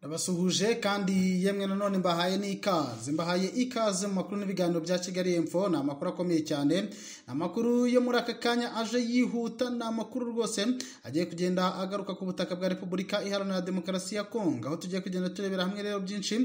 ndabasuhuje kandi yemwe nanone mbahaye n'ikaze mbahaye ikaze mu makuru n'ibiganiro bya kigali info ni amakuru akomeye cyane amakuru yo muri aka kanya aje yihuta ni amakuru rwose agiye kugenda agaruka ku butaka bwa repubulika iharanira demokarasi ya kongo aho tugiye kugenda turebera hamwe rero byinshi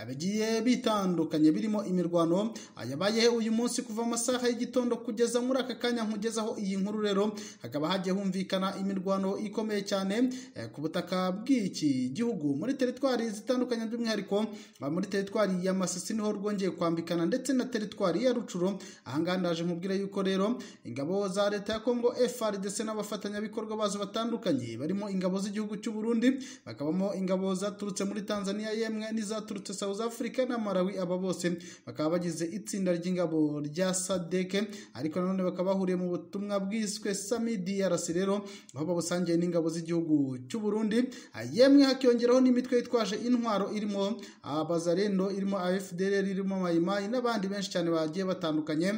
bigiye bitandukanye birimo imirwano yabaye uyu munsi kuva mu masaha y'igitondo kugeza muri aka kanya nkugezaho iyi nkuru rero hakaba hagiye humvikana imirwano ikomeye cyane ku butaka bw'iki gihugu muri teritwari zitandukanye by'umwihariko muri teritwari ya Masisi niho rwongeye kwambikana ndetse na teritwari ya Rucuro ahangaha ndaje mubwira yuko rero ingabo za leta ya Kongo FARDC n'abafatanyabikorwa bazo batandukanye barimo ingabo z'igihugu cy'u Burundi bakabamo ingabo zaturutse muri Tanzania yemwe n'izaturutse South Africa na Malawi aba bose bakaba bagize itsinda ry'ingabo rya SADC ariko nanone bakaba bahuriye mu butumwa bwiswe Sami DRC rero aho babusangiye n'ingabo z'igihugu cy'u Burundi yemwe hakiyongeraho n'imitwe yitwa bitwaje intwaro irimo abazarendo irimo AFDL irimo mayimayi n'abandi benshi cyane bagiye batandukanye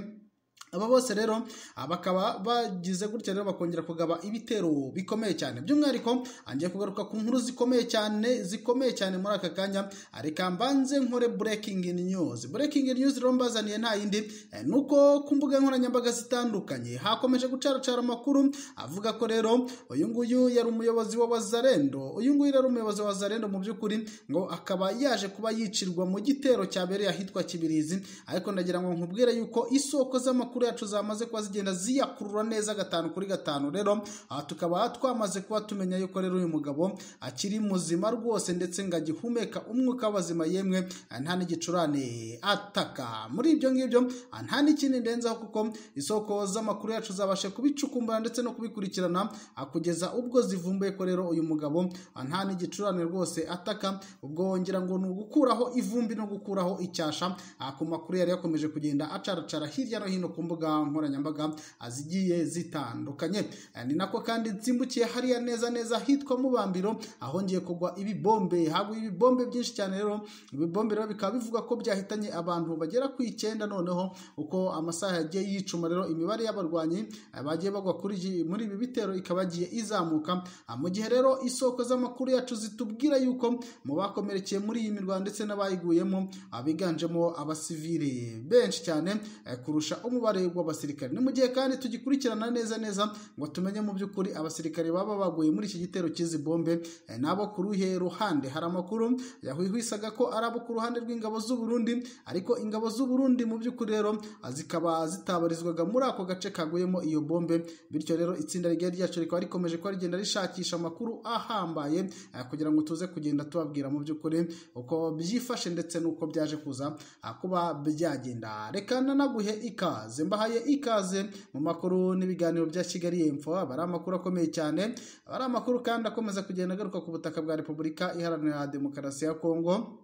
aba bose rero bakaba bagize gutya rero bakongera kugaba ibitero bikomeye cyane by'umwihariko angiye kugaruka ku nkuru zikomeye cyane zikomeye cyane muri aka kanya reka mbanze nkore breaking news breaking news rero mbazaniye nta yindi nuko ku mbuga nkoranyambaga zitandukanye hakomeje gucaracara amakuru avuga ko rero uyu nguyu yari umuyobozi w'abazarendo uyu nguyu yari umuyobozi w'abazarendo mu by'ukuri ngo akaba yaje kuba yicirwa mu gitero cyabereye ahitwa kibirizi ariko ndagira ngo nkubwire yuko isoko z'amakuru yacu zamaze kuba zigenda ziyakurura neza gatanu kuri gatanu rero tukaba twamaze kuba tumenya yuko rero uyu mugabo akiri muzima rwose ndetse ngo agihumeka umwuka w'abazima yemwe nta n'igicurane ataka muri ibyo ngibyo nta n'ikindi ndenzaho kuko isoko z'amakuru yacu zabashe kubicukumbura ndetse no kubikurikirana kugeza ubwo zivumbuye ko rero uyu mugabo nta n'igicurane rwose ataka ubwo wongera ngo ni ugukuraho ivumbi no gukuraho icyasha ku makuru yari yakomeje kugenda acaracara hirya no hino ku mbuga mbuga nkoranyambaga zigiye zitandukanye ni nako kandi nsimbukiye hariya neza neza hitwa mubambiro ahongeye kugwa ibibombe hagwa ibibombe byinshi cyane rero ibibombe rero bikaba bivuga ko byahitanye abantu bagera ku icyenda noneho uko amasaha yagiye yicuma rero imibare y'abarwanyi bagiye bagwa kuri muri ibi bitero ikaba yagiye izamuka mu gihe rero isoko z'amakuru yacu zitubwira yuko mu bakomerekeye muri iyi mirwano ndetse n'abayiguyemo abiganjemo abasivili benshi cyane kurusha umubare w'abasirikare ni mu gihe kandi tugikurikirana neza neza ngo tumenye mu by'ukuri abasirikare baba baguye muri iki gitero cy'izi bombe nabo ku ruhe ruhande hari amakuru yahwihwisaga ko ari abo ku ruhande rw'ingabo z'u Burundi ariko ingabo z'u Burundi mu by'ukuri rero zikaba zitabarizwaga muri ako gace kaguyemo iyo bombe bityo rero itsinda rigari ryacu rikaba rikomeje kuba rigenda rishakisha amakuru ahambaye kugira ngo tuze kugenda tubabwira mu by'ukuri uko byifashe ndetse n'uko byaje kuza kuba byagenda reka nanaguhe ikaze mbahaye ikaze mu makuru n'ibiganiro bya kigali y'epfo aba ari amakuru akomeye cyane aba ari amakuru kandi akomeza kugenda agaruka ku butaka bwa repubulika iharanira demokarasi ya kongo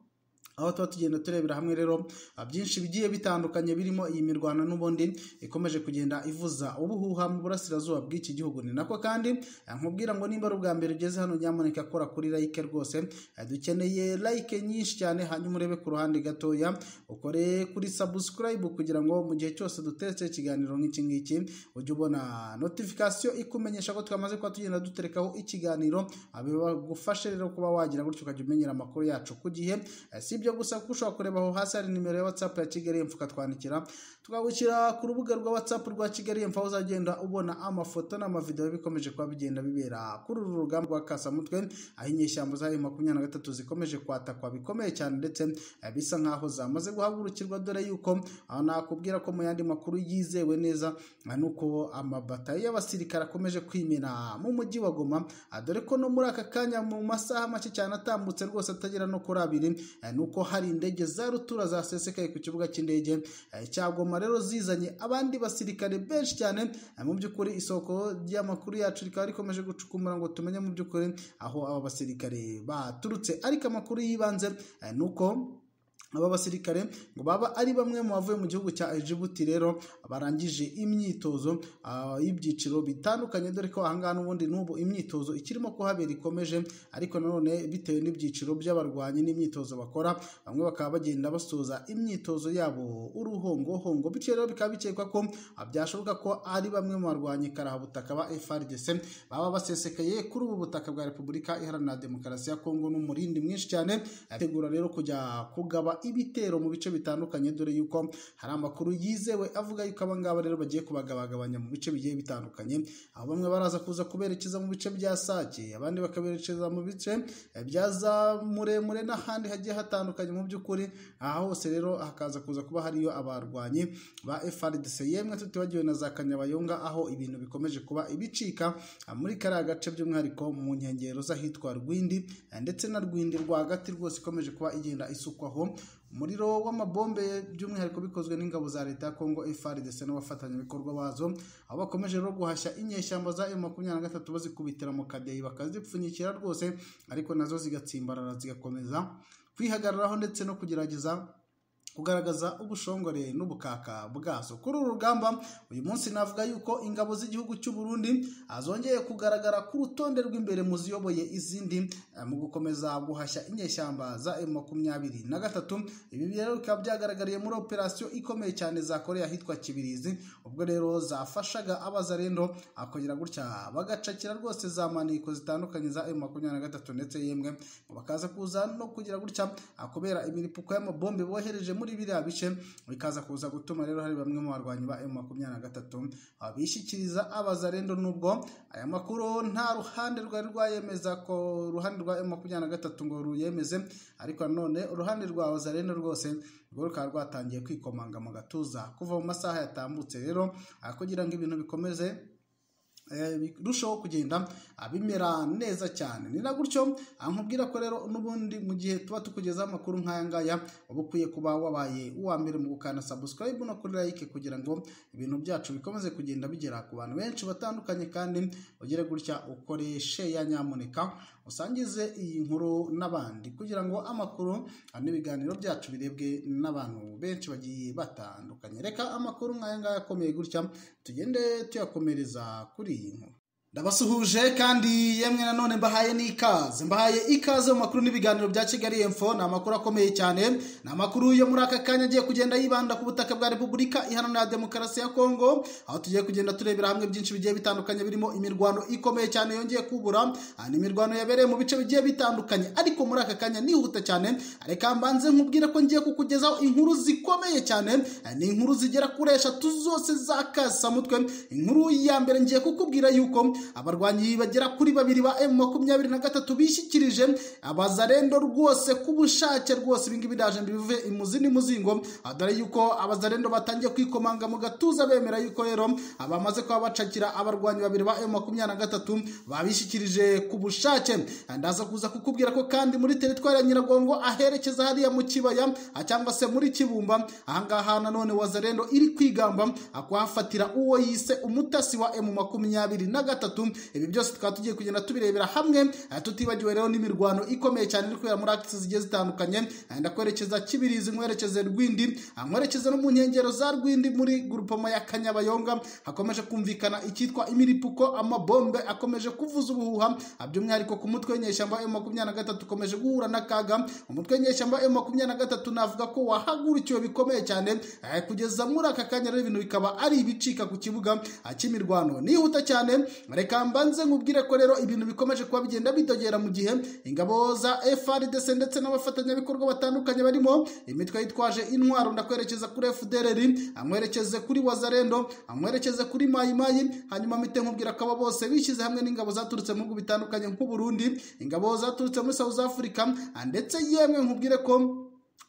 aho tuba tugenda turebera hamwe rero byinshi bigiye bitandukanye birimo iyi mirwano n'ubundi ikomeje kugenda ivuza ubuhuha mu burasirazuba bw'iki gihugu ni nako kandi nkubwira ngo nimba ari ubwa mbere ugeze hano nyamuneka kora kuri like rwose dukeneye like nyinshi cyane hanyuma urebe ku ruhande gatoya ukore kuri subscribe kugira ngo mu gihe cyose dutetse ikiganiro nk'iki ngiki ujye ubona notification ikumenyesha ko twamaze kuba tugenda duterekaho ikiganiro bibagufashe rero kuba wagira gutyo ukajya umenyera amakuru yacu ku gihe si ibyo gusa kuko ushobora kureba aho hasi hari nimero ya whatsapp ya kigali emfu ukatwandikira tukagushyira ku rubuga rwa whatsapp rwa kigali emfu aho uzagenda ubona amafoto n'amavidewo bikomeje kuba bigenda bibera kuri uru rugamba rwa kasamutwe aho inyeshyamba zayo makumyabiri na gatatu zikomeje kwatakwa bikomeye cyane ndetse bisa nk'aho zamaze guhagurukirwa dore yuko nakubwira ko mu yandi makuru yizewe neza nuko amabatayo y'abasirikare akomeje kwimena mu mujyi wa goma dore ko no muri aka kanya mu masaha make cyane atambutse rwose atagera no kuri abiri nuko hari indege za rutura zasesekaye ku kibuga cy'indege cya goma rero zizanye abandi basirikare benshi cyane mu by'ukuri isoko ry'amakuru yacu rikaba rikomeje gucukumbura ngo tumenye mu by'ukuri aho aba basirikare baturutse ariko amakuru y'ibanze nuko aba basirikare ngo baba ari bamwe mu bavuye mu gihugu cya Djibouti rero barangije imyitozo ah, y'ibyiciro bitandukanye dore ko ahangaha n'ubundi n'ubu imyitozo ikirimo kuhabera ikomeje ariko nanone bitewe n'ibyiciro by'abarwanyi n'imyitozo bakora bamwe bakaba bagenda basoza imyitozo yabo uruhongohongo bityo rero bikaba bikekwa ko ah, byashoboka ko ari bamwe mu barwanyi karahabutaka ba FARDC baba basesekaye kuri ubu butaka bwa Repubulika Iharanira Demokarasi ya Kongo n'umurindi mwinshi cyane ategura rero kujya kugaba ibitero mu bice bitandukanye dore yuko hari amakuru yizewe avuga yuko aba ngaba rero bagiye kubagabagabanya mu bice bigiye bitandukanye aho bamwe baraza kuza kuberekeza mu bice bya Sake abandi bakaberekeza mu bice bya za muremure n'ahandi hagiye hatandukanye mu by'ukuri aha hose rero hakaza kuza kuba hariyo abarwanyi ba FARDC yemwe tutibagiwe na za Kanyabayonga aho ibintu bikomeje kuba ibicika muri kariya gace by'umwihariko mu nkengero z'ahitwa Rwindi ndetse na Rwindi rwagati rwose ikomeje kuba igenda isukwaho umuriro w'amabombe by'umwihariko bikozwe n'ingabo za leta ya Kongo FARDC n'abafatanyabikorwa bazo aho bakomeje rero guhashya inyeshyamba za M23 bazikubitira mu kadeyi bakazipfunyikira rwose ariko nazo zigatsimbarara zigakomeza kwihagararaho ndetse no kugerageza kugaragaza ubushongore n'ubukaka bwazo kuri uru rugamba uyu munsi navuga yuko ingabo z'igihugu cy'u Burundi ah, zongeye kugaragara ku rutonde rw'imbere mu ziyoboye izindi ah, mu gukomeza guhashya inyeshyamba za M23 na gatatu ibi rero bikaba byagaragariye muri operasiyo ikomeye cyane zakoreye ahitwa Kibirizi ubwo rero zafashaga abazarendo akongera gutya bagacakira rwose za maniko zitandukanye za M23 ndetse yemwe ngo bakaza kuza no kugira gutya ah, kubera imiripuko y'amabombe bohereje muri biriya bice bikaza kuza gutuma rero hari bamwe mu barwanyi ba M23 ah, bishyikiriza abazarendo nubwo aya makuru nta ruhande rwari rwayemeza ko uruhande rwa M23 ngo ruyemeze ariko nanone uruhande rwa abazarendo rwose rwo rukaba rwatangiye kwikomanga mu gatuza kuva mu masaha yatambutse rero ah, kugira ngo ibintu bikomeze eh, birushaho kugenda ah, bimera neza cyane ni na gutyo ah, nkubwira ko rero n'ubundi mu gihe tuba tukugezaho amakuru nk'aya ngaya uba ukwiye kuba wabaye uwa mbere mu gukanda subscribe no kuri like kugira ngo ibintu byacu bikomeze kugenda bigera ku bantu benshi batandukanye kandi ugire gutya ukoreshe ya nyamuneka usangize iyi nkuru n'abandi kugira ngo amakuru ah, n'ibiganiro byacu birebwe n'abantu benshi bagiye batandukanye reka amakuru nk'aya ngaya akomeye gutya tugende tuyakomereza kuri iyi nkuru ndabasuhuje kandi yemwe nanone mbahaye n'ikaze mbahaye ikaze mu makuru n'ibiganiro bya kigali info ni amakuru akomeye cyane ni amakuru yo muri aka kanya agiye kugenda yibanda ku butaka bwa repubulika iharanira demokarasi ya kongo aho tugiye kugenda turebera hamwe byinshi bigiye bitandukanye birimo imirwano ikomeye cyane yongeye kubura ah, ni imirwano yabereye mu bice bigiye bitandukanye ariko muri aka kanya nihuta cyane reka mbanze nkubwire ko ngiye kukugezaho inkuru zikomeye cyane ah, ni inkuru zigera kuri eshatu zose za kasamutwe inkuru ya mbere ngiye kukubwira yuko abarwanyi bagera kuri babiri ba M makumyabiri na gatatu bishyikirije abazarendo rwose ku bushake rwose ibingibi ndaje mbivuve imuzi n'imuzingo ah, dore yuko abazarendo batangiye kwikomanga mu gatuza bemera yuko rero ah, bamaze kuba bacakira abarwanyi babiri ba M makumyabiri na gatatu babishyikirije ku bushake Ah, ndaza kuza kukubwira ko kandi muri teritwari ya Nyiragongo aherekeza hariya mu kibaya ah, cyangwa se muri Kibumba ahangaha nanone wazarendo iri kwigamba ah, kuhafatira uwo yise umutasi wa M makumyabiri na gatatu gatatu ibi byose tukaba tugiye kugenda tubirebera hamwe eh, tutibagiwe rero n'imirwano ikomeye cyane iri kubera muri akisi zigiye zitandukanye eh, ndakwerekeza kibirizi nkwerekeze rwindi ah, nkwerekeze no mu nkengero za rwindi muri gurupoma ya kanyabayonga hakomeje kumvikana icyitwa imiripuko amabombe akomeje kuvuza ubuhuha ah, by'umwihariko ku mutwe w'inyeshyamba m makumyabiri na gatatu ukomeje guhura n'akaga umutwe w'inyeshyamba m makumyabiri na gatatu navuga ko wahagurukiwe bikomeye cyane eh, kugeza muri aka kanya rero ibintu bikaba ari ibicika ku kibuga ah, cy'imirwano nihuta cyane reka mbanze nkubwire ko rero ibintu bikomeje kuba bigenda bidogera mu gihe ingabo za FRDC ndetse n'abafatanyabikorwa batandukanye barimo imitwe yitwaje intwaro ndakwerekeza kuri FDLR amwerekeze kuri Wazarendo amwerekeze kuri Mayi Mayi hanyuma mite nkubwira ko aba bose bishyize hamwe n'ingabo zaturutse mu bihugu bitandukanye nk'u Burundi ingabo zaturutse muri South Africa ndetse yemwe nkubwire ko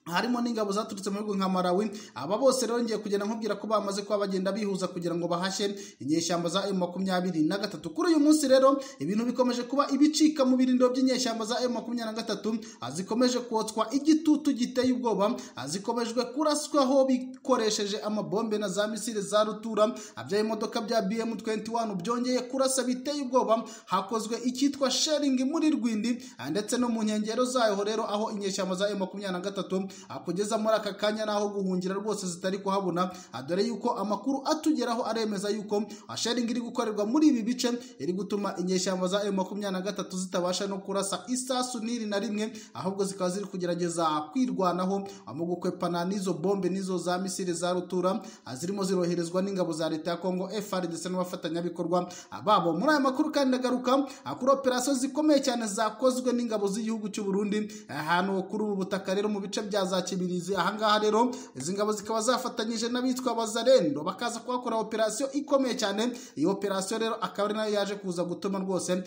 harimo n'ingabo zaturutse mu bihugu nka Malawi aba bose rero ngiye kugenda nkubwira ko bamaze kuba bagenda bihuza kugira ngo bahashe inyeshyamba za M23 na gatatu kuri uyu munsi rero ibintu bikomeje kuba ibicika mu birindo by'inyeshyamba za M23 zikomeje kotswa igitutu giteye ubwoba zikomejwe kuraswaho bikoresheje amabombe na za misile za rutura bya imodoka bya BM21 byongeye kurasa biteye ubwoba hakozwe icyitwa sharing muri Rwindi ndetse no mu nkengero zayo rero aho inyeshyamba za M23 gatatu kugeza muri aka kanya naho guhungira rwose zitari kuhabona dore yuko amakuru atugeraho aremeza yuko sharingi iri gukorerwa muri ibi bice iri gutuma inyeshyamba za emu makumyabiri na gatatu zitabasha no kurasa isasu n'iri na rimwe ahubwo zikaba ziri kugerageza kwirwanaho mu gukwepana n'izo bombe n'izo za misiri za rutura zirimo ziroherezwa n'ingabo za leta ya kongo efari ndetse n'abafatanyabikorwa babo muri aya makuru kandi ndagaruka kuri operasiyo zikomeye cyane zakozwe n'ingabo z'igihugu cy'u Burundi ahantu kuri ubu butaka rero mu bice bya za kibirizi ahangaha rero izi ngabo zikaba zafatanyije n'abitwa abazarendo bakaza kuhakora operasiyo ikomeye cyane iyo operasiyo rero akaba ari nayo yaje kuza gutuma rwose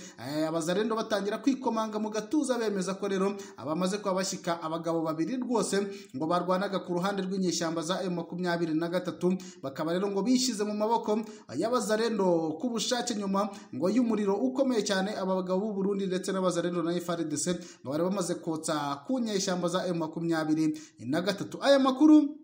abazarendo batangira kwikomanga mu gatuza bemeza ko rero abamaze kuba bashyika abagabo babiri rwose ngo barwanaga ku ruhande rw'inyeshyamba za emu makumyabiri na gatatu bakaba rero ngo bishyize mu maboko y'abazarendo ku bushake nyuma ngo y'umuriro ukomeye cyane aba bagabo b'u Burundi ndetse n'abazarendo na FARDC bari bamaze kotsa ku nyeshyamba za emu makumyabiri na gatatu aya makuru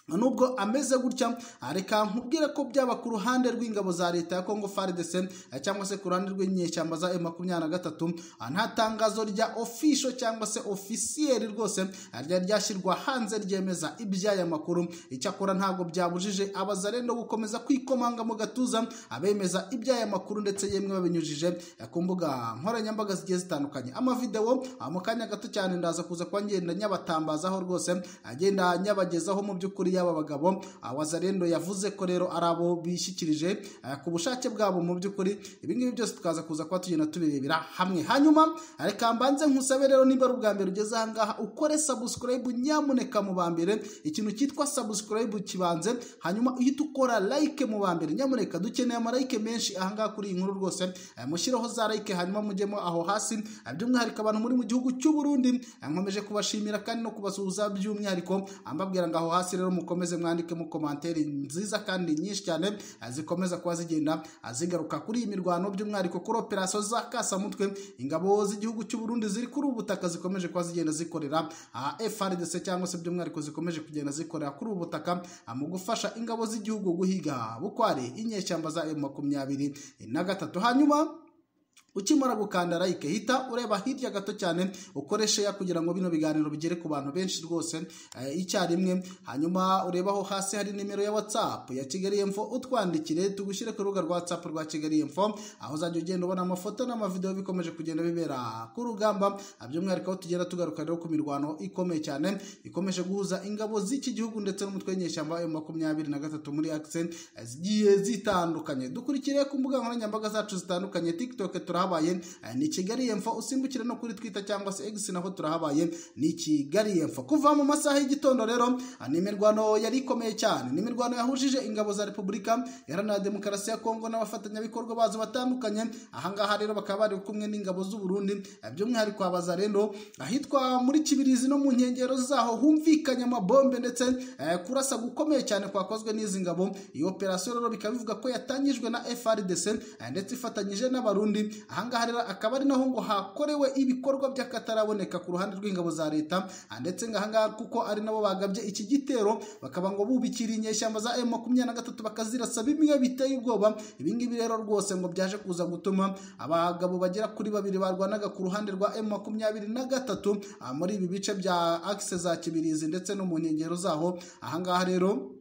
nubwo ameze gutya reka nkubwire ko byaba ku ruhande rw'ingabo za leta ya kongo faridese cyangwa se ku ruhande rw'inyeshyamba za emu makumyabiri na gatatu nta tangazo rya ofisho cyangwa se ofisiyeri rwose ryari ryashyirwa hanze ryemeza iby'aya makuru icyakora ntabwo byabujije abazarendo gukomeza kwikomanga mu gatuza abemeza iby'aya makuru ndetse yemwe babinyujije ku mbuga nkoranyambaga zigiye zitandukanye amavidewo mu kanya gato cyane ndaza kuza kuba ngenda nyabatambazaho rwose agenda nyabagezaho mu by'ukuri y'aba bagabo wazarendo yavuze ko rero ari abo bishyikirije ku bushake bwabo mu by'ukuri ibi ngibi byose tukaza kuza kuba tugenda tubirebera hamwe hanyuma reka mbanze nkusabe rero niba ari ubwa mbere ugeze aha ngaha ukore sabusikarayibu nyamuneka mu ba mbere ikintu cyitwa sabusikarayibu kibanze hanyuma uhita ukora layike mu ba mbere nyamuneka dukeneye amalayike menshi aha ngaha kuri iyi nkuru rwose mushyiraho za layike hanyuma mujyemo aho hasi by'umwihariko abantu muri mu gihugu cy'u Burundi nkomeje kubashimira kandi no kubasuhuza by'umwihariko ambabwira ngo aho hasi rero mukomeze mwandike mu komanteri nziza kandi nyinshi cyane zikomeza kuba zigenda zigaruka kuri iyi mirwano by'umwihariko kuri operasiyo za kasamutwe ingabo z'igihugu cy'u Burundi ziri kuri ubu butaka zikomeje kuba zigenda zikorera FARDC cyangwa se by'umwihariko zikomeje kugenda zikorera kuri ubu butaka mu gufasha ingabo z'igihugu guhiga bukware inyeshyamba za emu makumyabiri na gatatu hanyuma ukimara gukanda like hita ureba hirya gato cyane ukoreshe ya kugira ngo bino biganiro bigere ku bantu benshi rwose icyarimwe hanyuma urebaho hasi hari nimero ya whatsapp ya kigali info utwandikire tugushyire ku rubuga rwa whatsapp rwa kigali info aho uzajya ugenda ubona amafoto n'amavideo bikomeje kugenda bibera ku rugamba by'umwihariko aho tugenda tugaruka rero ku mirwano ikomeye cyane ikomeje guhuza ingabo z'iki gihugu ndetse n'umutwe w'inyeshyamba ya makumyabiri na gatatu muri akise zigiye zitandukanye dukurikire ku mbuga nkoranyambaga zacu zitandukanye tiktok turaha turahabaye ni kigali yemfa usimbukire no kuri twita cyangwa se egisi naho turahabaye ni kigali yemfa kuva mu masaha y'igitondo rero ni imirwano yari ikomeye cyane ni imirwano yahujije ingabo za repubulika iharanira demokarasi ya kongo n'abafatanyabikorwa bazo batandukanye ahangaha rero bakaba bari kumwe n'ingabo z'u Burundi by'umwihariko abazarendo ahitwa muri kibirizi no mu nkengero zaho humvikanye amabombe ndetse kurasa gukomeye cyane kwakozwe n'izi ngabo iyi operasiyo rero bikaba bivuga ko yatangijwe na FRDC ndetse ifatanyije n'abarundi ahangaha rero akaba ari naho ngo hakorewe ibikorwa by'akataraboneka ku ruhande rw'ingabo za leta ndetse ngahangaha kuko ari nabo bagabye iki gitero bakaba ngo bubikira inyeshyamba za emu makumyabiri na gatatu bakazirasa bimwe biteye ubwoba ibingibi rero rwose ngo byaje kuza gutuma abagabo bagera kuri babiri barwanaga ku ruhande rwa emu makumyabiri na gatatu muri ibi bice bya akise za kibirizi ndetse no mu nkengero zaho ahangaha rero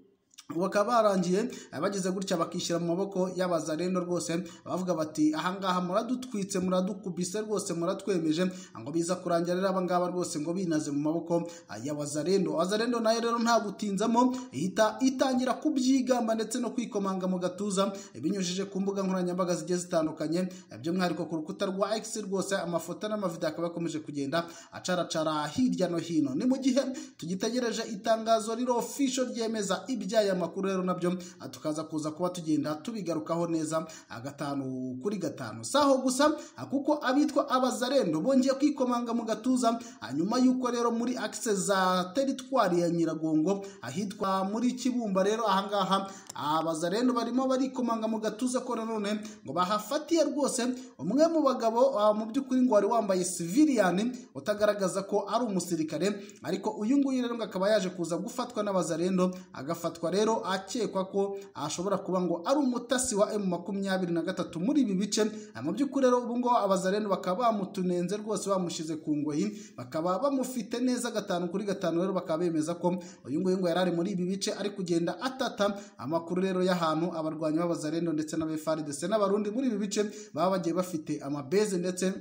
bakaba barangiye bageze gutya bakishyira mu maboko y'abazarendo rwose bavuga bati ahangaha muradutwitse muradukubise rwose muratwemeje ngo biza kurangira rero abangaba rwose ngo binaze mu maboko y'abazarendo abazarendo nayo rero nta gutinzamo ihita itangira kubyigamba ndetse no kwikomanga mu gatuza binyujije ku mbuga nkoranyambaga zigiye zitandukanye by'umwihariko ku rukuta rwa x rwose amafoto n'amavidewo akaba yakomeje kugenda acaracara hirya no hino ni mu gihe tugitegereje itangazo riro ofisho ryemeza ibyaya amakuru rero nabyo tukaza kuza kuba tugenda tubigarukaho neza gatanu kuri gatanu saho gusa kuko abitwa abazarendo bongeye kwikomanga mu gatuza nyuma y'uko rero muri akise za teritwari ya nyiragongo ahitwa muri kibumba rero ahangaha abazarendo barimo barikomanga mu gatuza ko nanone ngo bahafatiye rwose umwe mu bagabo mu by'ukuri ngo wari wambaye siviriyani utagaragaza ko ari umusirikare ariko uyu nguyu rero akaba yaje kuza gufatwa n'abazarendo agafatwa rero rero akekwa ko ashobora kuba ngo ari umutasi wa emu makumyabiri na gatatu muri ibi bice mu by'ukuri rero ubu ngubu abazarene bakaba bamutunenze rwose bamushyize ku ngoyi bakaba bamufite neza gatanu kuri gatanu rero bakaba bemeza ko uyu nguyu ngo yari ari muri ibi bice ari kugenda atata amakuru rero y'ahantu abarwanyi b'abazarendo ndetse n'abefaridese n'abarundi muri ibi bice baba bagiye bafite amabeze ndetse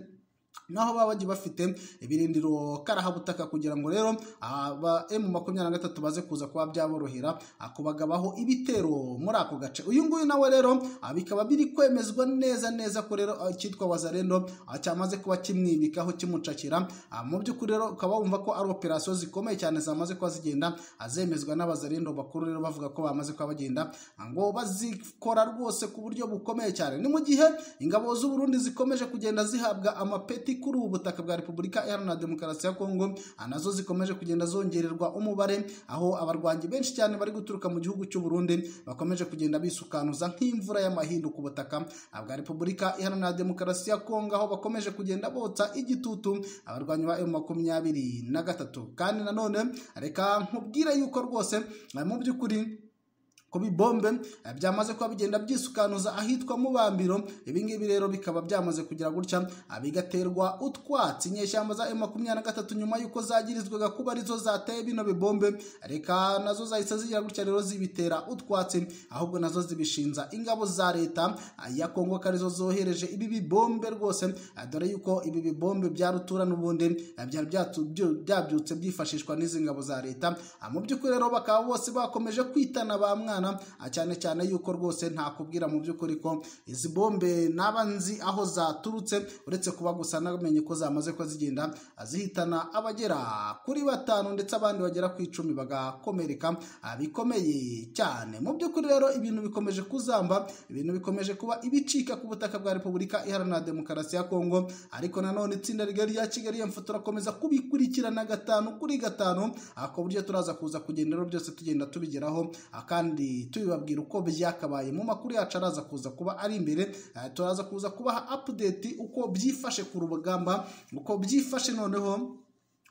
naho baba bagiye bafite ibirindiro karahabutaka kugira ngo rero aba emu makumyabiri na gatatu baze kuza kuba byaborohera kubagabaho ibitero muri ako gace uyu nguyu nawe rero ah, bikaba biri kwemezwa neza neza ko rero ah, icyitwa wazarendo ah, cyamaze kuba kimwibikaho kimucakira Ah, mu by'ukuri rero ukaba wumva ko ari operasiyo zikomeye cyane zamaze kuba zigenda ah, zemezwa n'abazarendo bakuru rero bavuga ko bamaze kuba bagenda ah, ngo bazikora rwose ku buryo bukomeye cyane ni mu gihe ingabo z'uburundi zikomeje kugenda zihabwa amapeti kuri ubu butaka bwa repubulika iharanira demokarasi ya kongo ah, nazo zikomeje kugenda zongererwa umubare aho abarwanyi benshi cyane bari guturuka mu gihugu cy'uburundi bakomeje kugenda bisukanuza nk'imvura y'amahindu ku butaka ah, bwa repubulika iharanira demokarasi ya kongo aho bakomeje kugenda botsa igitutu abarwanyi ba emu makumyabiri na gatatu kandi nanone reka nkubwire yuko rwose ah, mu by'ukuri kuba ibombe eh, byamaze kuba bigenda byisukanuza ahitwa mubambiro ibingibi rero bikaba byamaze kugira gutya ah, bigaterwa utwatsi inyeshyamba za makumyabiri na gatatu nyuma y'uko zagirizwaga kuba arizo zateye bino bibombe reka nazo zahise zigira gutya rero zibitera utwatsi ahubwo nazo zibishinza ingabo za leta ah, ya kongo ko arizo zohereje ibi bibombe rwose ah, dore yuko ibi bibombe bya rutura n'ubundi ah, byari byatu- byo- byabyutse byifashishwa n'izi ngabo za leta Ah, mu by'ukuri rero bakaba bose bakomeje kwitana ba mwana mwana ah, cyane cyane yuko rwose ntakubwira mu by'ukuri ko izi bombe naba nzi aho zaturutse uretse kuba gusa namenye ko zamaze kuba zigenda ah, zihitana abagera kuri batanu ndetse abandi bagera ku icumi bagakomereka ah, bikomeye cyane mu by'ukuri rero ibintu bikomeje kuzamba ibintu bikomeje kuba ibicika ku butaka bwa repubulika iharanira demokarasi ya kongo ariko nanone itsinda rigari rya kigali yemfu turakomeza kubikurikirana gatanu kuri gatanu ah, ku buryo turaza kuza kugenda rero byose tugenda tubigeraho ah, kandi tubibabwira uko byakabaye mu makuru yacu araza kuza kuba ari imbere eh, turaza kuza kubaha update uko byifashe ku rugamba uko byifashe noneho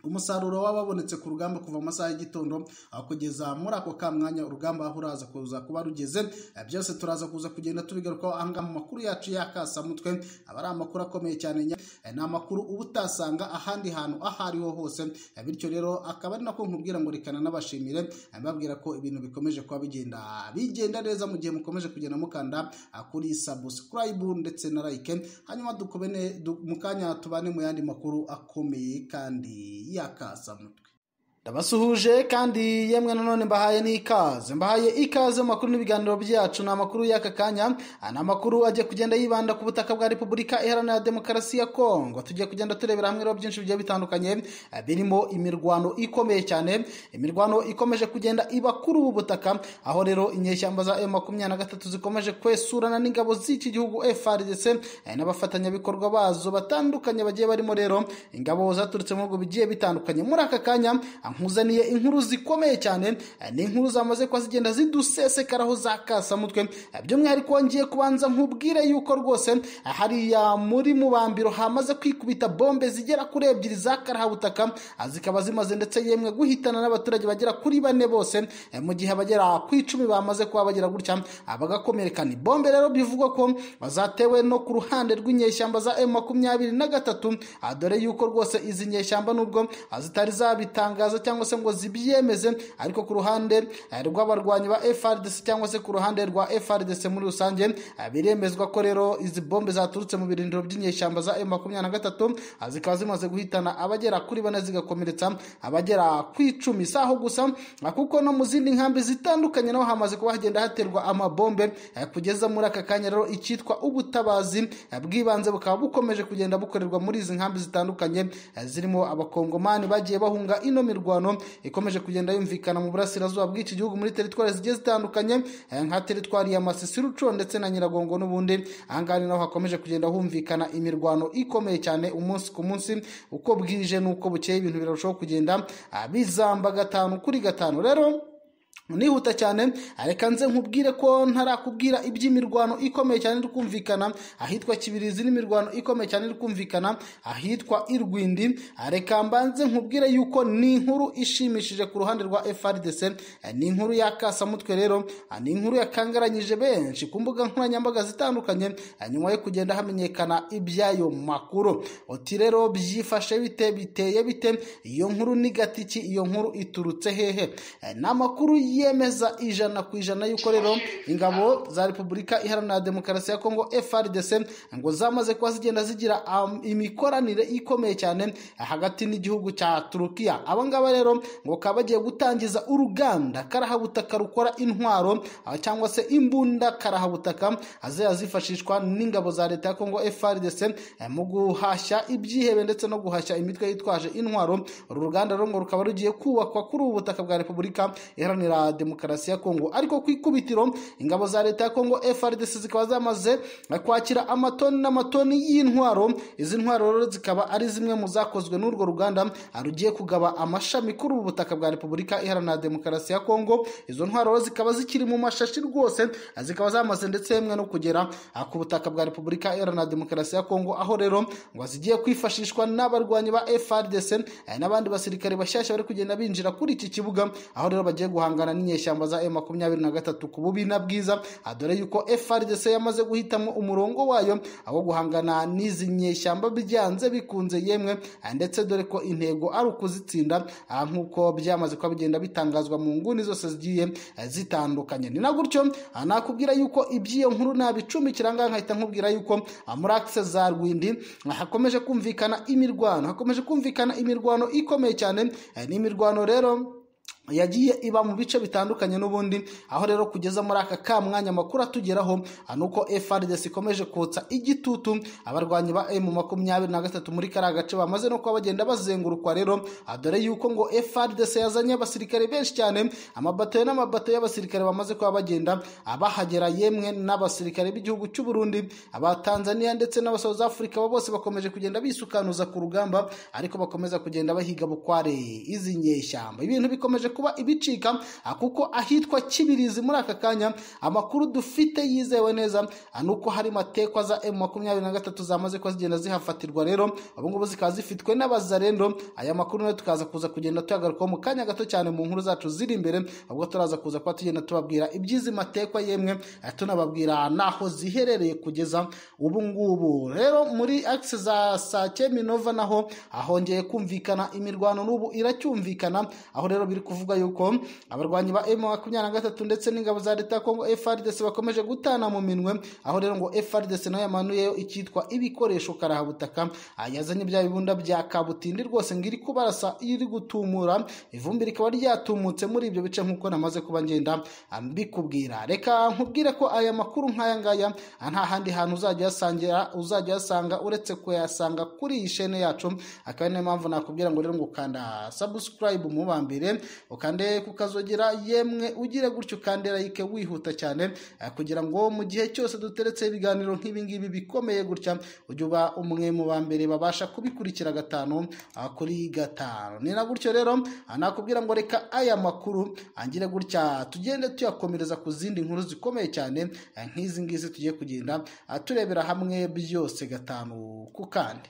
umusaruro waba wabonetse ku rugamba kuva mu masaha y'igitondo aho kugeza muri ako ka mwanya urugamba aho uraza kuza kuba rugeze Eh, byose turaza kuza kugenda tubigarukaho ahangaha mu makuru yacu y'akasamutwe aba ari amakuru akomeye cyane nya- eh, ni amakuru uba utasanga ahandi hantu aho ariho hose Eh, bityo rero akaba ari nako nkubwira ngo rikana n'abashimire eh, mbabwira ko ibintu bikomeje kuba bigenda bigenda neza mu gihe mukomeje kugenda mukanda ah, kuri subscribe ndetse na like hanyuma dukobene du- mu kanya tubane mu yandi makuru akomeye kandi y'akasamutwe ndabasuhuje kandi yemwe nanone mbahaye n'ikaze mbahaye ikaze mu makuru n'ibiganiro byacu ni amakuru y'aka kanya ni amakuru agiye kugenda yibanda ku butaka bwa repubulika iharanira demokarasi ya kongo tugiye kugenda turebera hamwe rero byinshi bigiye bitandukanye eh, birimo imirwano ikomeye cyane imirwano ikomeje kugenda iba kuri ubu butaka aho rero inyeshyamba za emu makumyabiri na gatatu zikomeje kwesurana n'ingabo z'iki gihugu frdc eh, n'abafatanyabikorwa bazo batandukanye bagiye barimo rero ingabo zaturutse mu bihugu bigiye bitandukanye muri aka kanya ah, nkuzaniye inkuru zikomeye cyane eh, ni inkuru zamaze kuba zigenda zidusesekaraho za kasamutwe Eh, by'umwihariko ngiye kubanza nkubwire yuko rwose eh, hariya muri mubambiro hamaze kwikubita bombe zigera kuri ebyiri za karahabutaka ah, zikaba zimaze ndetse yemwe guhitana n'abaturage bagera kuri bane bose eh, mu gihe abagera ku icumi bamaze kuba bagira gutya ah, bagakomereka ni bombe rero bivugwa ko zatewe no ku ruhande rw'inyeshyamba za emu makumyabiri na gatatu ah, dore yuko rwose izi nyeshyamba nubwo ah, zitari zabitangaza cyangwa se ngo zibyemeze ariko ku ruhande eh, rw'abarwanyi ba FRDC cyangwa se ku ruhande rwa FRDC muri rusange eh, biremezwa ko rero izi bombe zaturutse mu birindiro by'inyeshyamba za M23 ah, zikaba zimaze guhitana abagera kuri bane zigakomeretsa abagera ku icumi si aho gusa ah, kuko no mu zindi nkambi zitandukanye naho hamaze kuba hagenda haterwa amabombe eh, kugeza muri aka kanya rero icyitwa ubutabazi eh, bw'ibanze bukaba bukomeje kugenda bukorerwa muri izi nkambi zitandukanye eh, zirimo abakongomani bagiye bahunga ino mirwano ikomeje kugenda yumvikana mu burasirazuba bw'iki gihugu muri teritwari zigiye zitandukanye eh, nka teritwari ya masisi ruco ndetse na nyiragongo n'ubundi ahangaha ni naho hakomeje kugenda humvikana imirwano ikomeye cyane umunsi ku munsi uko bwije n'uko bukeye ibintu birarushaho kugenda ah, bizamba gatanu kuri gatanu rero nihuta cyane reka nze nkubwire ko ntarakubwira iby'imirwano ikomeye cyane iri kumvikana ahitwa kibirizi n'imirwano ikomeye cyane iri kumvikana ahitwa irwindi reka mbanze nkubwire yuko ni inkuru ishimishije ku ruhande rwa frdc ni inkuru y'akasamutwe rero ni inkuru yakangaranyije benshi ku mbuga nkoranyambaga zitandukanye nyuma yo kugenda hamenyekana iby'ayo makuru uti rero byifashe bite biteye bite iyo nkuru ni gatiki iyo nkuru iturutse hehe ni amakuru yemeza ijana ku ijana y'uko rero ingabo za repubulika iharanira demokarasi ya kongo frdc ngo zamaze kuba zigenda zigira am- imikoranire ikomeye cyane hagati n'igihugu cya turukiya abangaba rero ngo bakaba bagiye gutangiza uruganda karahabutaka rukora intwaro ah, cyangwa se imbunda karahabutaka azajya zifashishwa n'ingabo za leta ya kongo frdc eh, mu guhashya ibyihebe ndetse no guhashya imitwe yitwaje intwaro uru ruganda rero ngo rukaba rugiye kubakwa kuri ubu butaka bwa repubulika iharanira demokarasi ya kongo ariko ku ikubitiro ingabo za leta ya kongo frdc zikaba zamaze kwakira amatoni n'amatoni y'intwaro izi ntwaro rero zikaba ari zimwe mu zakozwe n'urwo ruganda rugiye kugaba amashami kuri ubu butaka bwa repubulika iharanira demokarasi ya kongo izo ntwaro rero zikaba zikiri mu mashashi rwose zikaba zamaze ndetse yemwe no kugera ah, ku butaka bwa repubulika iharanira demokarasi ya kongo aho rero ngo zigiye kwifashishwa n'abarwanyi ba frdc eh, n'abandi basirikare bashyashya bari kugenda binjira kuri iki kibuga aho rero bagiye guhangana n'inyeshyamba za m makumyabiri na gatatu ku bubi na bwiza ah, dore yuko frdc yamaze guhitamo umurongo wayo aho guhangana n'izi nyeshyamba byanze bikunze yemwe ah, ndetse dore ko intego ari ukuzitsinda ah, nk'uko byamaze kuba bigenda bitangazwa mu nguni zose zigiye eh, zitandukanye ni na gutyo ah, nakubwira yuko iby'iyo nkuru nabicumbikira ngaha nkahita nkubwira yuko ah, muri akise za rwindi ah, hakomeje kumvikana imirwano hakomeje kumvikana imirwano ikomeye cyane eh, ni imirwano rero yagiye iba mu bice bitandukanye n'ubundi aho rero kugeza muri aka ka mwanya amakuru atugeraho ah, ni uko frdc ikomeje kotsa igitutu abarwanyi ba m makumyabiri na gatatu muri kariya gace bamaze no kuba bagenda bazengurukwa rero ah, dore yuko ngo frdc yazanye abasirikare benshi cyane amabatoyo n'amabatoyo y'abasirikare bamaze kuba bagenda ah, bahagera yemwe n'abasirikare b'igihugu cy'u Burundi aba Tanzania ndetse n'abasaza Afrika bo bose bakomeje kugenda bisukanuza ku rugamba ariko bakomeza kugenda bahiga bukware izi nyeshyamba ibintu bikomeje kuba ibicika ah, kuko ahitwa kibirizi muri aka kanya amakuru dufite yizewe neza ah, ni uko hari matekwa za M23 zamaze kuba zigenda zihafatirwa rero ubu ngubu zikaba zifitwe n'abazarendo aya makuru nayo tukaza kuza kugenda tuyagarukaho mu kanya gato cyane mu nkuru zacu ziri imbere ubwo turaza kuza kuba tugenda tubabwira iby'izi matekwa yemwe eh, tunababwira n'aho ziherereye kugeza ubu ngubu rero muri akisi za sake minova naho ahongeye kumvikana imirwano n'ubu iracyumvikana aho rero biri kuvuga yuko abarwanyi ba m makumyabiri na gatatu ndetse n'ingabo za leta ya kongo frdc bakomeje gutana mu minwe aho rero ngo frdc nayo yamanuyeyo icyitwa ibikoresho karahabutaka ah, yazanye bya bibunda bya kabutindi rwose ngo iri kubarasa iri gutumura ivumbi rikaba ryatumutse muri ibyo bice nk'uko namaze kuba ngenda ah, mbikubwira reka nkubwire ko aya makuru nk'aya ngaya ah, nta handi hantu uzajya uyasangira uzajya uyasanga uretse kuyasanga kuri iyi shene yacu akaba ari nayo mpamvu nakubwira ngo rero ngo ukanda subscribe umubambire ukande kukazogera yemwe ugire gutyo ukande like wihuta cyane eh, kugira ngo mu gihe cyose duteretseho ibiganiro nk'ibi ngibi bikomeye gutya ujye uba umwe mu ba mbere babasha kubikurikira gatanu ah, kuri gatanu ni na gutyo rero ah, nakubwira ngo reka aya makuru angire gutya tugende tuyakomereza ku zindi nkuru zikomeye cyane eh, nk'izi ngizi tugiye kugenda ah, turebera hamwe byose gatanu ku kandi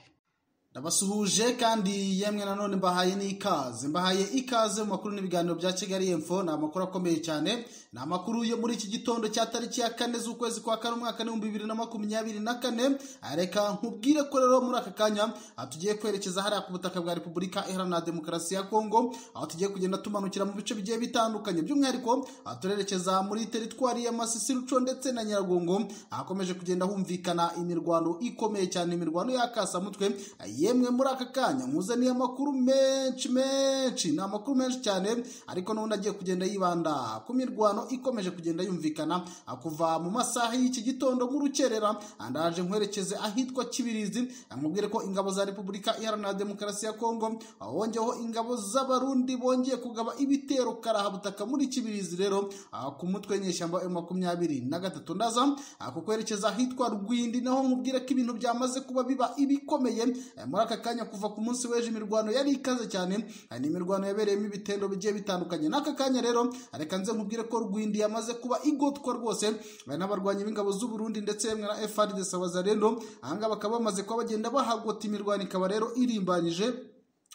ndabasuhuje kandi yemwe nanone mbahaye n'ikaze mbahaye ikaze mu makuru n'ibiganiro bya kigali info ni amakuru akomeye cyane ni amakuru yo muri iki gitondo cya tariki ya kane z'ukwezi kwa kane umwaka n'ibihumbi bibiri na makumyabiri na kane reka nkubwire ko rero muri aka kanya ah, tugiye kwerekeza hariya ku butaka bwa repubulika iharanira demokarasi ya kongo aho tugiye kugenda tumanukira mu bice bigiye bitandukanye by'umwihariko ah, turerekeza muri teritwari ya masisi ruco ndetse na nyiragongo hakomeje kugenda humvikana imirwano ikomeye cyane imirwano y'akasamutwe ah, yemwe muri aka kanya nkuzaniye amakuru menshi menshi ni amakuru menshi cyane ariko n'ubundi agiye kugenda yibanda ku mirwano ikomeje kugenda yumvikana ah, kuva mu masaha y'iki gitondo nk'urukerera ah, ndaje nkwerekeze ahitwa kibirizi ah, mubwire ko ingabo za repubulika iharanira demokarasi ya kongo wongeyeho ingabo z'abarundi bongeye kugaba ibitero karahabutaka muri kibirizi rero ku mutwe w'inyeshyamba makumyabiri na gatatu ndaza kukwerekeza ahitwa rwindi naho nkubwire ko ibintu byamaze kuba biba ibikomeye eh, muri aka kanya kuva ku munsi w'ejo imirwano yari ikaze cyane hari n'imirwano yabereyemo ibitendo bigiye bitandukanye n'aka kanya rero reka nze nkubwire ko rwindi yamaze kuba igotwa rwose hari n'abarwanyi b'ingabo z'uburundi ndetse yemwe na FARDC abazarendo ahangaha bakaba bamaze kuba bagenda bahagota imirwano ikaba rero irimbanyije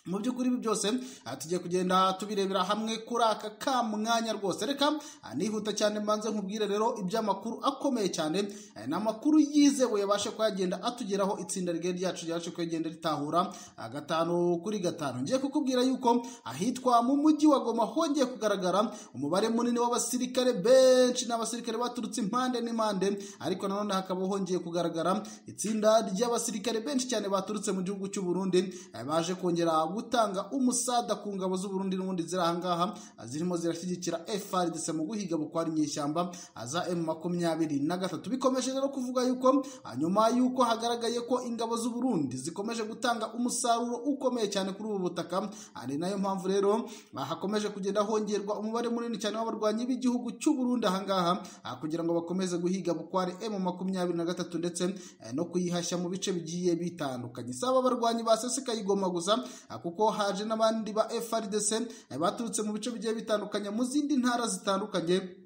mu by'ukuri ibi byose aha tugiye kugenda tubirebera hamwe kuri aka ka mwanya rwose reka aha nihuta cyane mbanze nkubwire rero iby'amakuru akomeye cyane aya ni amakuru yizewe yabashe kuyagenda atugeraho itsinda rigari ryacu ryabashe kuyagenda ritahura ah, gatanu kuri gatanu ngiye kukubwira yuko ahitwa mu mujyi wa goma hongeye kugaragara umubare munini w'abasirikare benshi n'abasirikare baturutse impande n'impande ariko nanone hakaba hongeye kugaragara itsinda ry'abasirikare benshi cyane baturutse mu gihugu cy'u Burundi ah, baje kongera gutanga umusada ku ngabo z'uburundi n'ubundi ziri ahangaha zirimo zirashyigikira frdc mu guhiga bukwari mu ishyamba za m makumyabiri na gatatu bikomeje rero kuvuga yuko ah, nyuma yuko hagaragaye ko ingabo z'uburundi zikomeje gutanga umusaruro ukomeye cyane kuri ubu butaka Ah, ni nayo mpamvu rero ah, hakomeje kugenda hongerwa umubare munini cyane w'abarwanyi b'igihugu cy'uburundi ahangaha ah, kugira ngo bakomeze guhiga bukwari m makumyabiri na gatatu ndetse eh, no kuyihashya mu bice bigiye bitandukanye si aba barwanyi basesekaye igoma gusa ah, kuko haje n'abandi ba FRDC eh, baturutse mu bice bigiye bitandukanye mu zindi ntara zitandukanye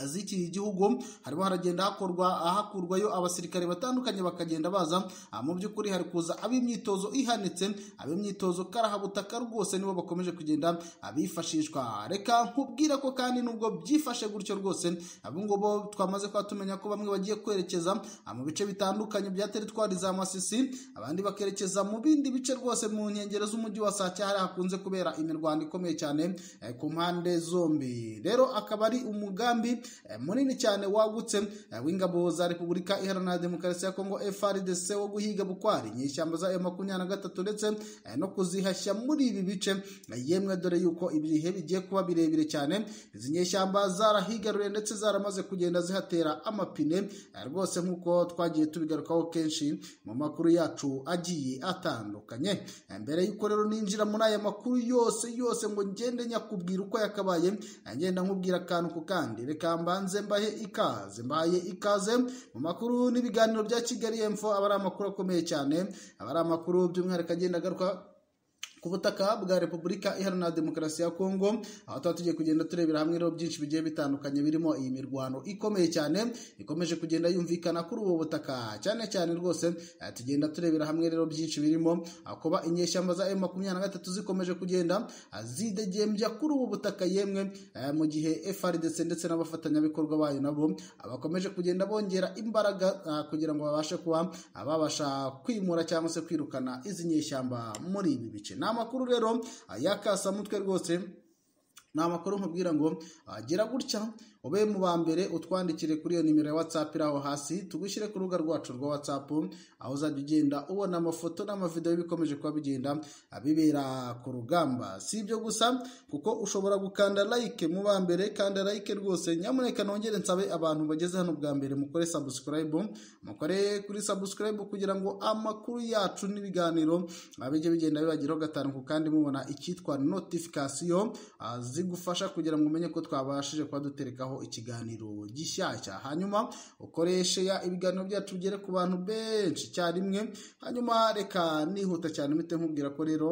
z'iki gihugu harimo haragenda hakorwa hakurwayo abasirikare batandukanye bakagenda baza Ah, mu by'ukuri hari kuza ab'imyitozo ihanitse ab'imyitozo karahabutaka rwose nibo bakomeje kugenda ah, bifashishwa reka nkubwira ko kandi nubwo byifashe gutyo rwose abungubu twamaze kuba tumenya ko bamwe bagiye kwerekeza ah, mu bice bitandukanye bya teritwari za masisi abandi bakerekeza mu bindi bice rwose mu nkengero z'umujyi wa sake hari hakunze kubera imirwano ikomeye cyane eh, ku mpande zombi rero akaba ari umugambi eh, munini cyane wagutse eh, w'ingabo za repubulika iharanira demokarasi ya kongo frdc wo guhiga bukwari inyeshyamba za makumyabiri na gatatu ndetse eh, no kuzihashya muri ibi bice eh, yemwe dore yuko ibihe bigiye kuba birebire cyane izi nyeshyamba zarahigaruriye ndetse zaramaze kugenda zihatera amapine eh, rwose nk'uko twagiye tubigarukaho kenshi mu makuru yacu agiye atandukanye Eh, mbere y'uko rero ninjira muri aya makuru yose yose ngo ngende nyakubwira uko yakabaye eh, ngenda nkubwira akantu ku kandi reka mbanze mbahe ikaze mbaye ikaze mu makuru n'ibiganiro bya kigali emfo aba ari amakuru akomeye cyane aba ari amakuru by'umwihariko agenda agaruka ku butaka bwa repubulika iharanira demokarasi ya kongo aho tuba tugiye kugenda turebera hamwe rero byinshi bigiye bitandukanye birimo iyi mirwano ikomeye cyane ikomeje kugenda yumvikana kuri ubu butaka cyane cyane rwose eh, tugenda turebera hamwe rero byinshi birimo ah, kuba inyeshyamba za m makumyabiri na gatatu zikomeje kugenda ah, zidegembya kuri ubu butaka yemwe eh, mu gihe frdc ndetse n'abafatanyabikorwa bayo nabo ah, bakomeje kugenda bongera imbaraga ah, kugira ngo babashe kuba ah, babasha kwimura cyangwa se kwirukana izi nyeshyamba muri ibi bice ni amakuru rero ayakasamutwe rwose ni amakuru nkubwira ngo agira gutya ube mu ba mbere utwandikire kuri iyo nimero ya watsapu iri aho hasi tugushyire ku rubuga rwacu rwa watsapu aho uzajya ugenda ubona amafoto n'amavidewo y'ibikomeje kuba bigenda bibera ku rugamba si ibyo gusa kuko ushobora gukanda like mu ba mbere kanda like rwose nyamuneka nongere nsabe abantu bageze hano bwa mbere mukore sabusikarayibu mukore kuri sabusikarayibu kugira ngo amakuru yacu n'ibiganiro bijye bigenda bibageraho gatanu ku kandi mubona icyitwa notifikasiyo ah, zigufasha kugira ngo umenye ko twabashije kuba duterekaho ikiganiro gishyashya hanyuma ukoreshe ya ibiganiro byacu bigere ku bantu benshi icyarimwe hanyuma reka nihuta cyane mpite nkubwira ko rero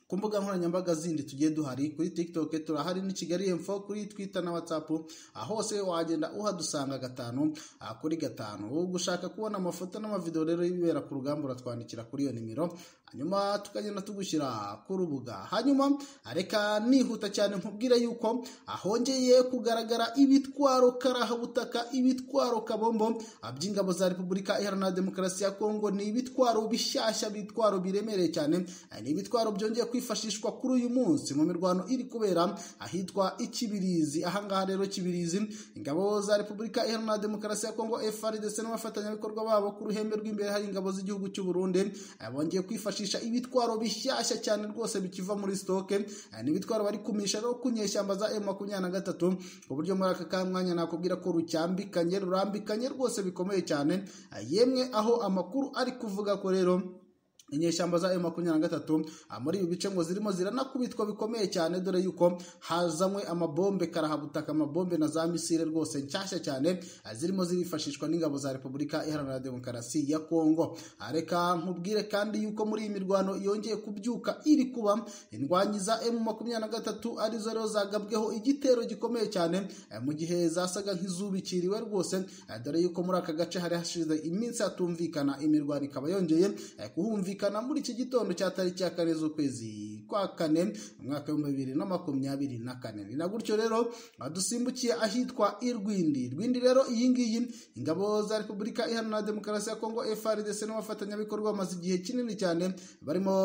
ku mbuga nkoranyambaga zindi tugiye duhari kuri tiktok turahari ni kigali info kuri twitter na whatsapp aho hose wagenda uhadusanga gatanu ah, kuri gatanu ugushaka kubona amafoto n'amavideo rero y'ibibera ku rugamba uratwandikira kuri iyo nimero hanyuma tukagenda tugushyira ku rubuga hanyuma reka nihuta cyane nkubwire yuko ahongeye kugaragara ibitwaro karahabutaka ibitwaro kabombo ah, by'ingabo za repubulika iharanira demokarasi ya kongo ni ibitwaro bishyashya bitwaro biremereye cyane Ah, ni ibitwaro byongeye kwifashishwa kuri uyu munsi mu mirwano iri kubera ahitwa ikibirizi ahangaha rero kibirizi ingabo za repubulika iharanira demokarasi ya kongo frdc n'abafatanyabikorwa babo ku ruhembe rw'imbere hari ingabo z'igihugu cy'u burundi Eh, bongeye kwifashisha ibitwaro bishyashya cyane rwose bikiva muri stoke Eh, ni ibitwaro bari kumisha rero ku nyeshyamba za m makumyabiri na gatatu ku buryo muri aka ka mwanya nakubwira ko rucyambikanye rurambikanye rwose bikomeye cyane Eh, yemwe aho amakuru ari kuvuga ko rero inyeshyamba za makumyabiri na gatatu muri ibi bice ngo zirimo ziranakubitwa bikomeye cyane dore yuko hazanywe amabombe karahabutaka amabombe na za misile rwose nshyashya cyane zirimo zirifashishwa n'ingabo za repubulika iharanira demokarasi ya kongo reka nkubwire kandi yuko muri iyi mirwano yongeye kubyuka iri kuba indwanyi za emu makumyabiri na gatatu arizo rero zagabweho igitero gikomeye cyane mu gihe zasaga nk'izubikiriwe rwose dore yuko muri aka gace hari hashize iminsi hatumvikana imirwano ikaba yongeye kuhumvikana kumvikana muri iki gitondo cya tariki ya kane z'ukwezi kwa kane umwaka w'ibihumbi bibiri na makumyabiri na kane ni na gutyo rero dusimbukiye ahitwa irwindi irwindi rero iyi ngiyi ingabo za repubulika iharanira demokarasi ya kongo frdc n'abafatanyabikorwa bamaze igihe kinini cyane barimo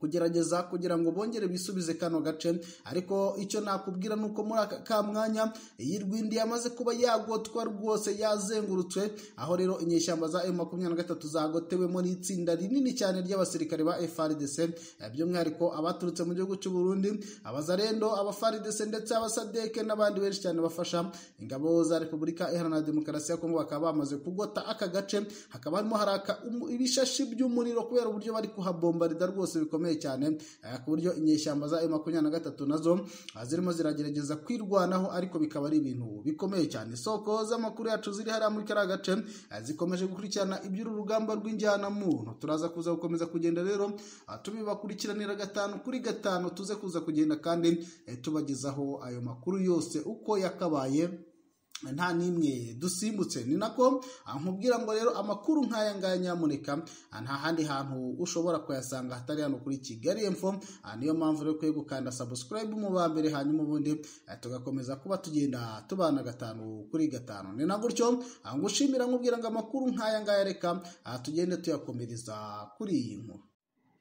kugerageza kugira ngo bongere bisubize kano gace ariko icyo nakubwira ni uko muri aka ka mwanya iyi rwindi yamaze kuba yagotwa rwose yazengurutswe aho rero inyeshyamba za emu makumyabiri na gatatu zagotewemo n'itsinda rinini cyane ry'abasirikare ba frdc by'umwihariko abaturutse mu gihugu cy'u Burundi abazarendo abafaridc ndetse abasadeke n'abandi benshi cyane bafasha ingabo za repubulika iharanira demokarasi ya kongo bakaba bamaze kugota aka gace hakaba harimo haraka umu- ibishashi by'umuriro kubera uburyo bari kuhabombarida rwose bikomeye bikomeye cyane eh, ku buryo inyeshyamba za makumyabiri na gatatu nazo ah, zirimo ziragerageza kwirwanaho ariko bikaba ari ibintu bikomeye cyane isoko z'amakuru yacu ziri hariya muri kariya gace eh, zikomeje gukurikirana iby'uru rugamba rw'injyanamuntu turaza kuza gukomeza kugenda rero ah, tubibakurikiranira gatanu kuri gatanu tuze kuza kugenda kandi eh, tubagezaho ayo makuru yose uko yakabaye nta n'imwe dusimbutse ni nako ah, nkubwira ngo rero amakuru nk'aya ngaya nyamuneka ah, nta handi hantu ushobora kuyasanga hatari hano kuri kigali info Ah, niyo mpamvu rero ukwiye gukanda subscribe mu ba mbere hanyuma ubundi ah, tugakomeza kuba tugenda tubana gatanu kuri gatanu ni na gutyo ah, ngushimira nkubwira ngo amakuru nk'aya ngaya reka ah, tugende tuyakomereza kuri iyi nkuru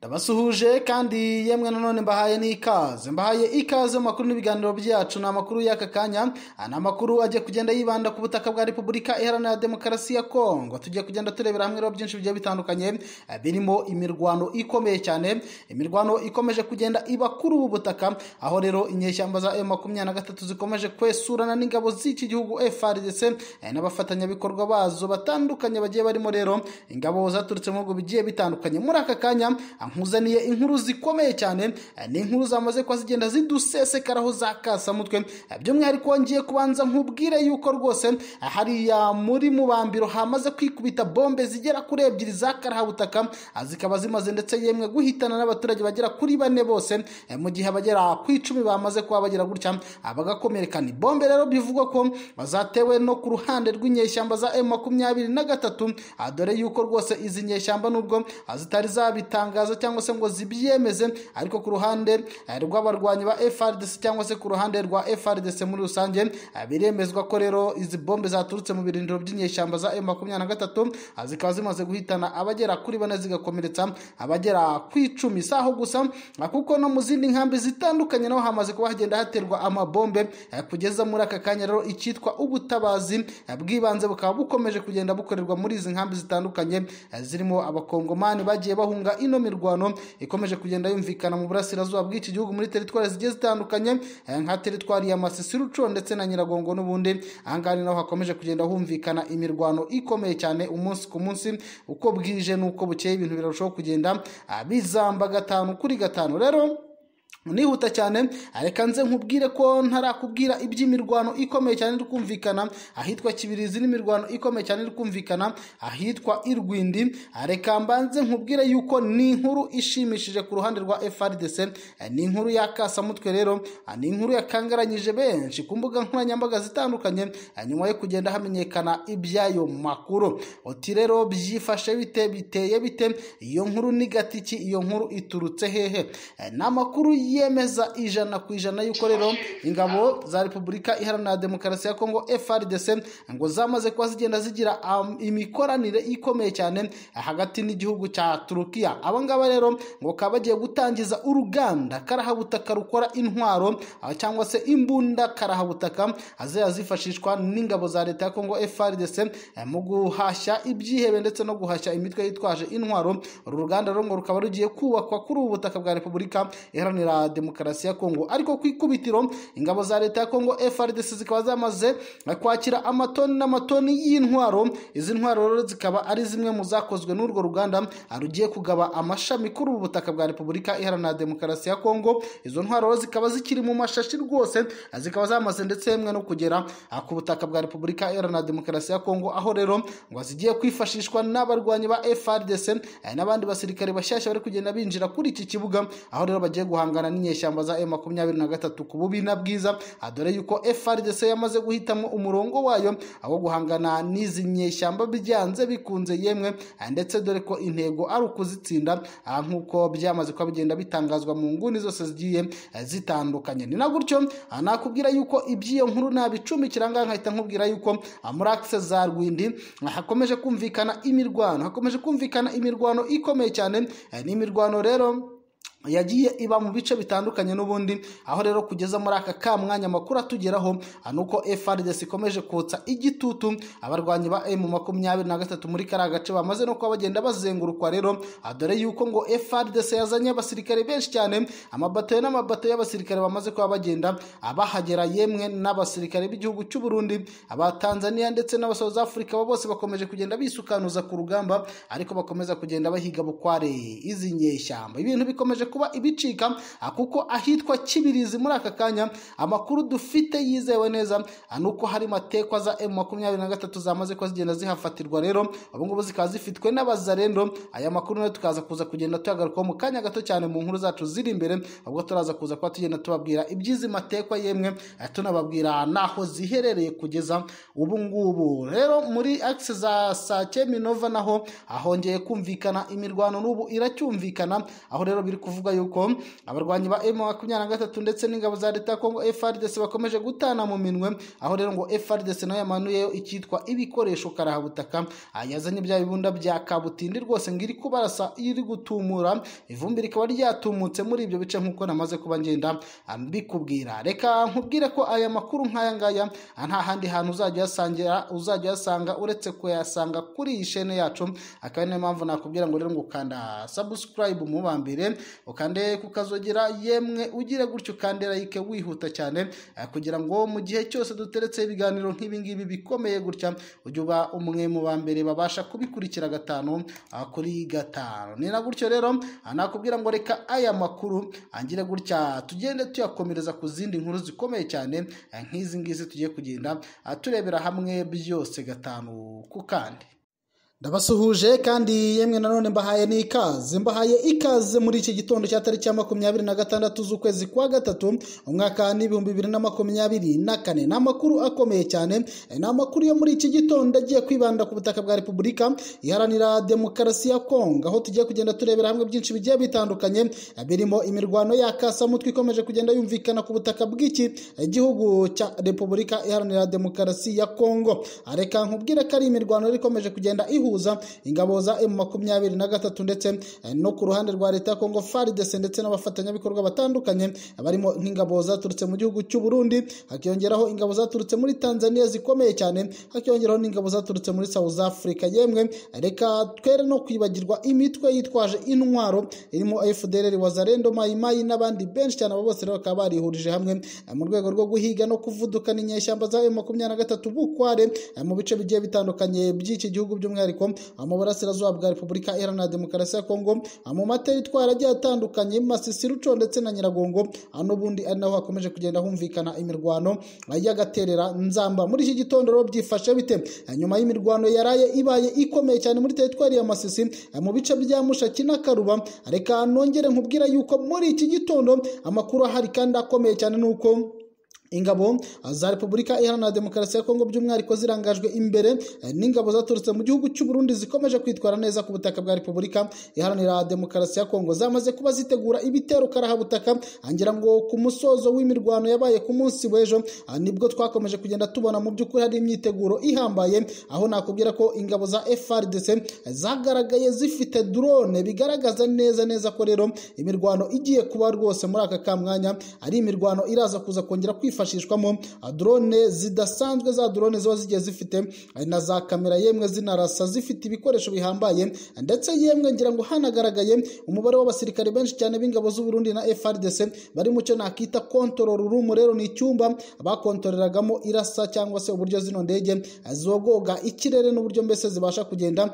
ndabasuhuje kandi yemwe nanone mbahaye n'ikaze mbahaye ikaze mu makuru n'ibiganiro byacu ni amakuru y'aka kanya Ah, ni amakuru agiye kugenda yibanda ku butaka bwa repubulika iharanira demokarasi ya kongo tujye kugenda turebera hamwe rero byinshi bigiye bitandukanye ah, birimo imirwano ikomeye cyane imirwano ikomeje kugenda iba kuri ubu butaka aho rero inyeshyamba za makumyabiri na gatatu zikomeje kwesurana n'ingabo z'iki gihugu frdc eh, n'abafatanyabikorwa bazo batandukanye bagiye barimo rero ingabo zaturutse mu bihugu bigiye bitandukanye muri aka kanya nkuzaniye inkuru zikomeye cyane eh, ni inkuru zamaze kuba zigenda zidusesekaraho zakasamutwe Eh, by'umwihariko ngiye kubanza nkubwire yuko rwose eh, hariya muri mubambiro hamaze kwikubita bombe zigera kuri ebyiri za karahabutaka ah, zikaba zimaze ndetse yemwe guhitana n'abaturage bagera kuri bane bose eh, mu gihe abagera ku icumi bamaze kuba bagira gutya ah, bagakomereka ni bombe rero bivugwa ko zatewe no ku ruhande rw'inyeshyamba za emu makumyabiri na gatatu ah, dore yuko rwose izi nyeshyamba nubwo ah, zitari zabitangaza cyangwa se ngo zibyemeze ariko ku ruhande eh, rw'abarwanyi ba FRDC cyangwa se ku ruhande rwa FRDC muri rusange eh, biremezwa ko rero izi bombe zaturutse mu birindiro by'inyeshyamba za M23 ah, zikaba zimaze guhitana abagera kuri bane zigakomeretsa abagera ku icumi si aho gusa ah, kuko no mu zindi nkambi zitandukanye naho hamaze kuba hagenda haterwa amabombe eh, kugeza muri aka kanya rero icyitwa ubutabazi eh, bw'ibanze bukaba bukomeje kugenda bukorerwa muri izi nkambi zitandukanye eh, zirimo abakongomani bagiye bahunga ino mirwano ikomeje kugenda yumvikana mu burasirazuba bw'iki gihugu muri teritwari zigiye zitandukanye eh, nka teritwari ya masisi ruco ndetse na nyiragongo n'ubundi ahangaha ni naho hakomeje kugenda humvikana imirwano ikomeye cyane umunsi ku munsi uko bwije n'uko bukeye ibintu birarushaho kugenda ah, bizamba gatanu kuri gatanu rero nihuta cyane reka nze nkubwire ko ntarakubwira iby'imirwano ikomeye cyane iri kumvikana ahitwa kibirizi n'imirwano ikomeye cyane iri kumvikana ahitwa irwindi reka mbanze nkubwire yuko ni inkuru ishimishije ku ruhande rwa frdc Eh, ni inkuru yakasamutwe rero ah, ni inkuru yakangaranyije benshi ku mbuga nkoranyambaga zitandukanye eh, nyuma yo kugenda hamenyekana iby'ayo makuru uti rero byifashe bite biteye bite iyo nkuru ni gatiki iyo nkuru iturutse hehe Eh, ni amakuru yemeza ijana ku ijana y'uko rero ingabo za repubulika iharanira demokarasi ya kongo frdc ngo zamaze kuba zigenda zigira am- imikoranire ikomeye cyane hagati n'igihugu cya turukiya abangaba rero ngo bakaba bagiye gutangiza uruganda karahabutaka rukora intwaro ah, cyangwa se imbunda karahabutaka azajya zifashishwa n'ingabo za leta ya kongo frdc eh, mu guhashya ibyihebe ndetse no guhashya imitwe yitwaje intwaro uru ruganda rero ngo rukaba rugiye kubakwa kuri ubu butaka bwa repubulika iharanira ya demokarasi ya kongo ariko ku ikubitiro ingabo za leta ya kongo frdc zikaba zamaze kwakira amatoni n'amatoni y'intwaro izi ntwaro rero zikaba ari zimwe mu zakozwe n'urwo ruganda rugiye kugaba amashami kuri ubu butaka bwa repubulika iharanira demokarasi ya kongo izo ntwaro rero zikaba zikiri mu mashashi rwose zikaba zamaze ndetse yemwe no kugera ku butaka bwa repubulika iharanira demokarasi ya kongo aho rero ngo zigiye kwifashishwa n'abarwanyi ba frdc n'abandi basirikare bashyashya bari kugenda binjira kuri iki kibuga aho rero bagiye guhangana n'inyeshyamba za M23 ku bubi na bwiza dore yuko FRDC yamaze guhitamo umurongo wayo aho guhangana n'izi nyeshyamba byanze bikunze yemwe ndetse dore ko intego ari ukuzitsinda nk'uko byamaze kuba bigenda bitangazwa mu nguni zose zigiye zitandukanye ni na gutyo nakubwira yuko iby'iyo nkuru nabicumikira ngaha nkahita nkubwira yuko muri akise za rwindi hakomeje kumvikana imirwano hakomeje kumvikana imirwano ikomeye cyane n'imirwano rero yagiye iba mu bice bitandukanye n'ubundi aho rero kugeza muri aka ka mwanya amakuru atugeraho nuko FRDC ikomeje kotsa igitutu abarwanyi ba M23 muri kariya gace bamaze no kuba bagenda bazengurukwa rero dore yuko ngo FRDC yazanye abasirikare benshi cyane amabatayo n'amabato y'abasirikare bamaze kuba bagenda abahagera yemwe n'abasirikare b'igihugu cy'u Burundi aba Tanzania ndetse n'aba Africa bo bose bakomeje kugenda bisukanuza ku rugamba ariko bakomeza kugenda bahiga bukware izi nyeshyamba ibintu bikomeje kuba ibicika kuko ahitwa kibirizi muri aka kanya amakuru dufite yizewe neza nuko hari matekwa za M23 zamaze kuba zigenda zihafatirwa rero ubu ngubu zikaba zifitwe n'abazarendo aya makuru nayo tukaza kuza kugenda tuyagarukaho mu kanya gato cyane mu nkuru zacu ziri imbere ubwo turaza kuza kuba tugenda tubabwira iby'izi matekwa yemwe tunababwira naho ziherereye kugeza ubu ngubu rero muri akise za Sake Minova naho ahongeye kumvikana imirwano n'ubu iracyumvikana aho rero biri kuvuga kuvuga yuko abarwanyi ba M23 ndetse n'ingabo za leta Kongo FRDC bakomeje gutana mu minwe aho rero ngo FRDC nayo yamanuyeyo icyitwa ibikoresho karahabutaka yazanye bya bibunda bya kabutindi rwose ngo iri kubarasa iri gutumura ivumbi rikaba ryatumutse muri ibyo bice nk'uko namaze kuba ngenda mbikubwira reka nkubwire ko aya makuru nk'aya ngaya nta handi hantu uzajya uyasangira uzajya uyasanga uretse kuyasanga kuri iyi shene yacu akaba niyo mpamvu nakubwira ngo rero ngo kanda subscribe mubambire ukande kukazogera yemwe ugire gutyo kandi like wihuta cyane kugira ngo mu gihe cyose duteretse ibiganiro nk'ibingibi bikomeye gutya ujye uba umwe mu ba mbere babasha kubikurikira gatanu kuri gatanu ni na gutyo rero nakubwira ngo reka aya makuru angire gutya tugende tuyakomereza ku zindi nkuru zikomeye cyane nk'izi ngizi tugiye kugenda turebera hamwe byose gatanu ku kandi ndabasuhuje kandi yemwe nanone mbahaye n'ikaze mbahaye ikaze muri iki gitondo cya tariki ya makumyabiri na gatandatu z'ukwezi kwa gatatu umwaka n'ibihumbi bibiri na makumyabiri na kane ni amakuru akomeye cyane ni amakuru yo muri iki gitondo agiye kwibanda ku butaka bwa repubulika iharanira demokarasi ya kongo aho tugiye kugenda turebera hamwe byinshi bigiye bitandukanye birimo imirwano ya kasamutwe ikomeje kugenda yumvikana ku butaka bw'iki gihugu cya repubulika iharanira demokarasi ya kongo reka nkubwire ko ari imirwano ikomeje kugenda ihu guhuza ingabo za M23 ndetse no ku ruhande rwa leta ya Kongo FARDC ndetse n'abafatanyabikorwa batandukanye barimo nk'ingabo zaturutse mu gihugu cy'u Burundi hakiyongeraho ingabo zaturutse muri Tanzania zikomeye cyane hakiyongeraho n'ingabo zaturutse muri South Africa yemwe reka twere no kwibagirwa imitwe yitwaje intwaro irimo FDLR Wazalendo Maimai n'abandi benshi cyane abo bose bakaba barihurije hamwe mu rwego rwo guhiga no kuvudukana inyeshyamba za M23 bukware mu bice bigiye bitandukanye by'iki gihugu by'umwihariko mu burasirazuba bwa repubulika iharanira demokarasi ya kongo mu materitwari agiye atandukanye masisi ruco ndetse na nyiragongo n'ubundi ari naho hakomeje kugenda humvikana imirwano y'agaterera nzamba muri iki gitondo rero byifashe bite nyuma y'imirwano yaraye ibaye ikomeye cyane muri teritwari ya masisi mu bice bya mushaki n'akaruba reka nongere nkubwira yuko muri iki gitondo amakuru ahari kandi akomeye cyane ni uko ingabo za repubulika iharanira demokarasi ya kongo by'umwihariko zirangajwe imbere n'ingabo zaturutse mu gihugu cy'u Burundi zikomeje kwitwara neza ku butaka bwa repubulika iharanira demokarasi ya kongo zamaze kuba zitegura ibitero karahabutaka ngira ngo ku musozo w'imirwano yabaye ku munsi w'ejo nibwo twakomeje kugenda tubona mu by'ukuri hari imyiteguro ihambaye aho nakubwira ko ingabo za FRDC zagaragaye zifite drone bigaragaza neza neza ko rero imirwano igiye kuba rwose muri aka kamwanya ari imirwano iraza kuza kongera kwifashishwa hifashishwamo drone zidasanzwe za drone ziba zigiye zifite na za kamera yemwe zinarasa zifite ibikoresho bihambaye ndetse yemwe ngira ngo hanagaragaye umubare w'abasirikare benshi cyane b'ingabo z'u Burundi na FARDC bari mu cyo nakita control room rero ni icyumba bakontoreragamo irasa cyangwa se uburyo zino ndege zogoga ikirere n'uburyo mbese zibasha kugenda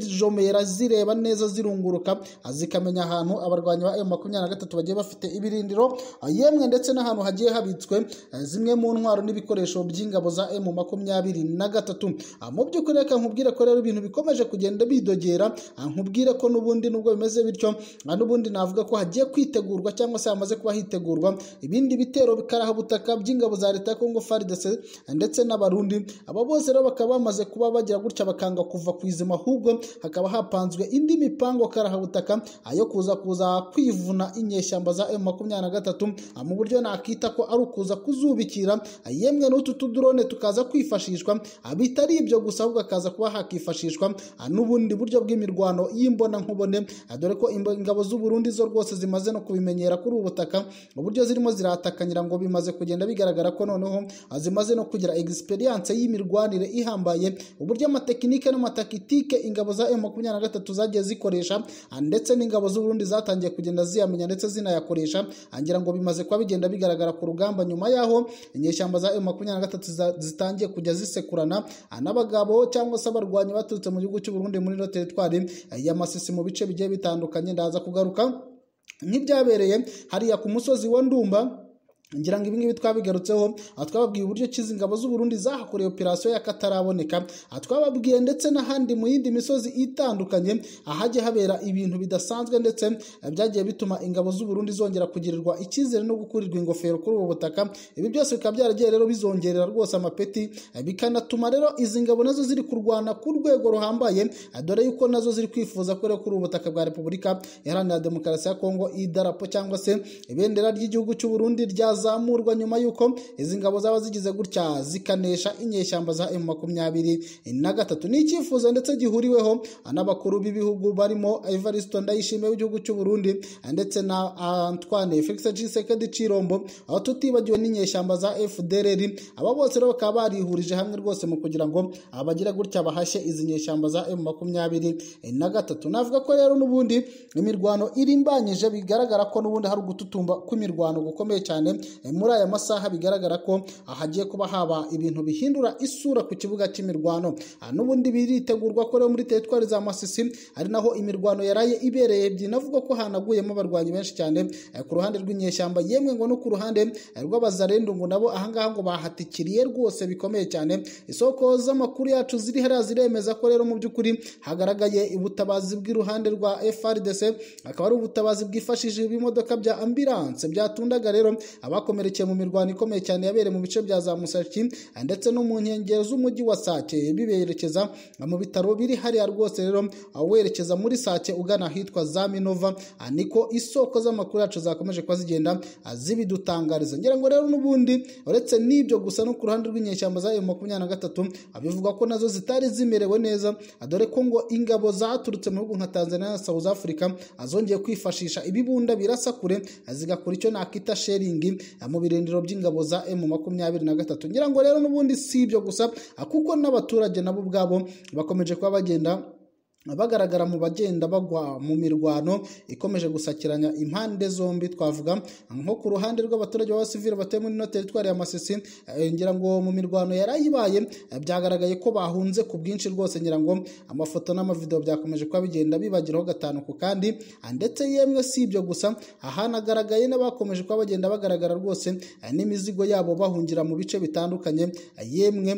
zijomera zireba neza zirunguruka zikamenya ahantu abarwanyi ba M23 bagiye bafite ibirindiro yemwe ndetse n'ahantu hagiye habitswe zimwe mu ntwaro n'ibikoresho by'ingabo za M23 na gatatu mu by'ukuri reka nkubwire ko rero ibintu bikomeje kugenda bidogera nkubwire ko n'ubundi nubwo bimeze bityo n'ubundi navuga ko hagiye kwitegurwa cyangwa se hamaze kuba hitegurwa ibindi bitero butaka by'ingabo za leta ya Kongo FARDC ndetse n'abarundi aba bose rero bakaba bamaze kuba bagira gutya bakanga kuva ku izima ahubwo hakaba hapanzwe indi mipango karahabutaka yo kuza kuza kwivuna inyeshyamba za M23 mu buryo nakita ko ari ukuza kuzubikira yemwe n'utu tudrone tukaza kwifashishwa bitari ibyo gusa ahubwo akaza kuba hakifashishwa n'ubundi buryo bw'imirwano y'imbona nkubone dore ko ingabo z'u Burundi zo rwose zimaze no kubimenyera kuri ubu butaka uburyo zirimo ziratakanira ngo bimaze kugenda bigaragara ko noneho zimaze no kugira experience y'imirwanire ihambaye uburyo amatekinike n'amatakitike ingabo za M23 zagiye zikoresha ndetse n'ingabo z'u Burundi zatangiye kugenda ziyamenya ndetse zinayakoresha ngira ngo bimaze kuba bigenda bigaragara ku rugamba nyuma yaho inyeshyamba za M23 zitangiye kujya zisekurana n'abagabo cyangwa se abarwanyi baturutse mu gihugu cy'u Burundi muri no teritwari ya Masisi mu bice bigiye bitandukanye ndaza kugaruka nk'ibyabereye hariya ku musozi wa Ndumba ngira ngo ibingibi twabigarutseho twababwiye uburyo ki izi ngabo z'u Burundi zahakoreye operasiyo y'akataraboneka twababwiye ndetse n'ahandi mu yindi misozi itandukanye ahajya habera ibintu bidasanzwe ndetse byagiye bituma ingabo z'u Burundi zongera kugirirwa icyizere no gukurirwa ingofero kuri ubu butaka ibi byose bikaba byaragiye rero bizongerera rwose amapeti bikanatuma rero izi ngabo nazo ziri kurwana ku rwego ruhambaye dore yuko nazo ziri kwifuza ko kuri ubu butaka bwa Repubulika Iharanira Demokarasi ya Kongo idarapo cyangwa se ibendera ry'igihugu cy'u Burundi rya zizamurwa nyuma y'uko izi ngabo zaba zigize gutya zikanesha inyeshyamba za M23 na gatatu ni icyifuzo ndetse gihuriweho n'abakuru b'ibihugu barimo Evariste Ndayishimiye w'igihugu cy'u Burundi ndetse na Antoine Felix Tshisekedi Chirombo aho tutibagiwe n'inyeshyamba za FDLR aba bose rero bakaba barihurije hamwe rwose mu kugira ngo abagire gutya bahashye izi nyeshyamba za M23 na gatatu navuga ko rero n'ubundi imirwano irimbanyije bigaragara ko n'ubundi hari ugututumba kw'imirwano gukomeye cyane muri aya masaha bigaragara ko hagiye kuba haba ibintu bihindura isura ku kibuga cy'imirwano n'ubundi biritegurwa ko rero muri teritwari za masisi ari naho imirwano yaraye ibereye binavugwa ko hanaguyemo abarwanyi benshi cyane ku ruhande rw'inyeshyamba yemwe ngo no ku ruhande rw'abazarendo ngo nabo ahangaha ngo bahatikiriye rwose bikomeye cyane isoko z'amakuru yacu ziri hariya ziremeza ko rero mu by'ukuri hagaragaye ubutabazi bw'iruhande rwa FRDC akaba ari ubutabazi bwifashishije ibimodoka bya ambulance byatundaga rero abakomerekeye mu mirwano ikomeye cyane yabereye mu bice bya za Musaki ndetse no mu nkengero z'umujyi wa Sake biberekeza mu bitaro biri hariya rwose rero werekeza muri Sake ugana ahitwa za Minova niko isoko z'amakuru yacu zakomeje kuba zigenda zibidutangariza ngira ngo rero n'ubundi uretse n'ibyo gusa no ku ruhande rw'inyeshyamba za M23 bivugwa ko nazo zitari zimerewe neza dore ko ngo ingabo zaturutse mu bihugu nka Tanzania na South Africa azongeye kwifashisha ibibunda birasa kure zigakora icyo nakita sharing mu birindiro by'ingabo za M23 ngira ngo rero n'ubundi si ibyo gusa kuko n'abaturage nabo ubwabo bakomeje kuba bagenda bagaragara mu bagenda bagwa mu mirwano ikomeje gusakiranya impande zombi twavuga nko ku ruhande rw'abaturage b'abasivili batuye muri ino teritwari ya Masisi ngira ngo mu mirwano yarayibaye byagaragaye ko bahunze ku bwinshi rwose ngira ngo amafoto n'amavideo byakomeje kuba bigenda bibagiraho gatanu ku kandi ndetse yemwe si ibyo gusa ahanagaragaye n'abakomeje kuba bagenda bagaragara rwose n'imizigo yabo bahungira mu bice bitandukanye yemwe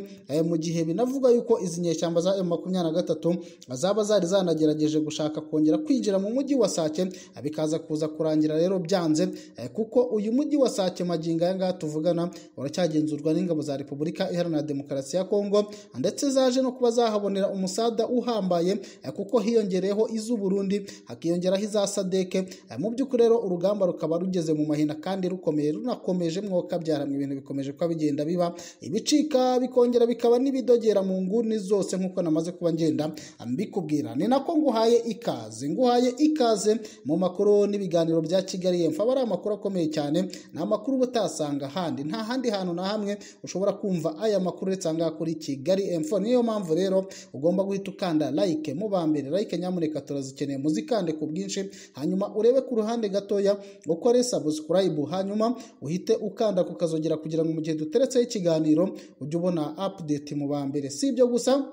mu gihe binavuga yuko izi nyeshyamba za M23 zaba zari zanagerageje gushaka kongera kwinjira mu mujyi wa Sake bikaza kuza kurangira rero byanze kuko uyu mujyi wa Sake magingo aya ngaya tuvugana uracyagenzurwa n'ingabo za Repubulika Iharanira Demokarasi ya Kongo ndetse zaje no kuba zahabonera umusada uhambaye kuko hiyongereyeho iz'u Burundi hakiyongeraho iza SADC mu by'ukuri rero urugamba rukaba rugeze mu mahina kandi rukomeye runakomeje mwoka byaramwe ibintu bikomeje kuba bigenda biba ibicika bikongera bikaba n'ibidogera mu nguni zose nk'uko namaze kuba ngenda mbikubwira kumbwira ni nako nguhaye ikaze nguhaye ikaze mu makuru n'ibiganiro bya kigali emfa aba ari amakuru akomeye cyane ni amakuru uba utasanga ahandi nta handi hantu na hamwe ushobora kumva aya makuru uretse aha ngaha kuri kigali emfo niyo mpamvu rero ugomba guhita ukanda like mu ba mbere like nyamuneka turazikeneye muzikande ku bwinshi hanyuma urebe ku ruhande gatoya ukore sabusikarayibu hanyuma uhite ukanda kukazogera kugira ngo mu gihe duteretseho ikiganiro ujye ubona apudeti mu ba mbere si ibyo gusa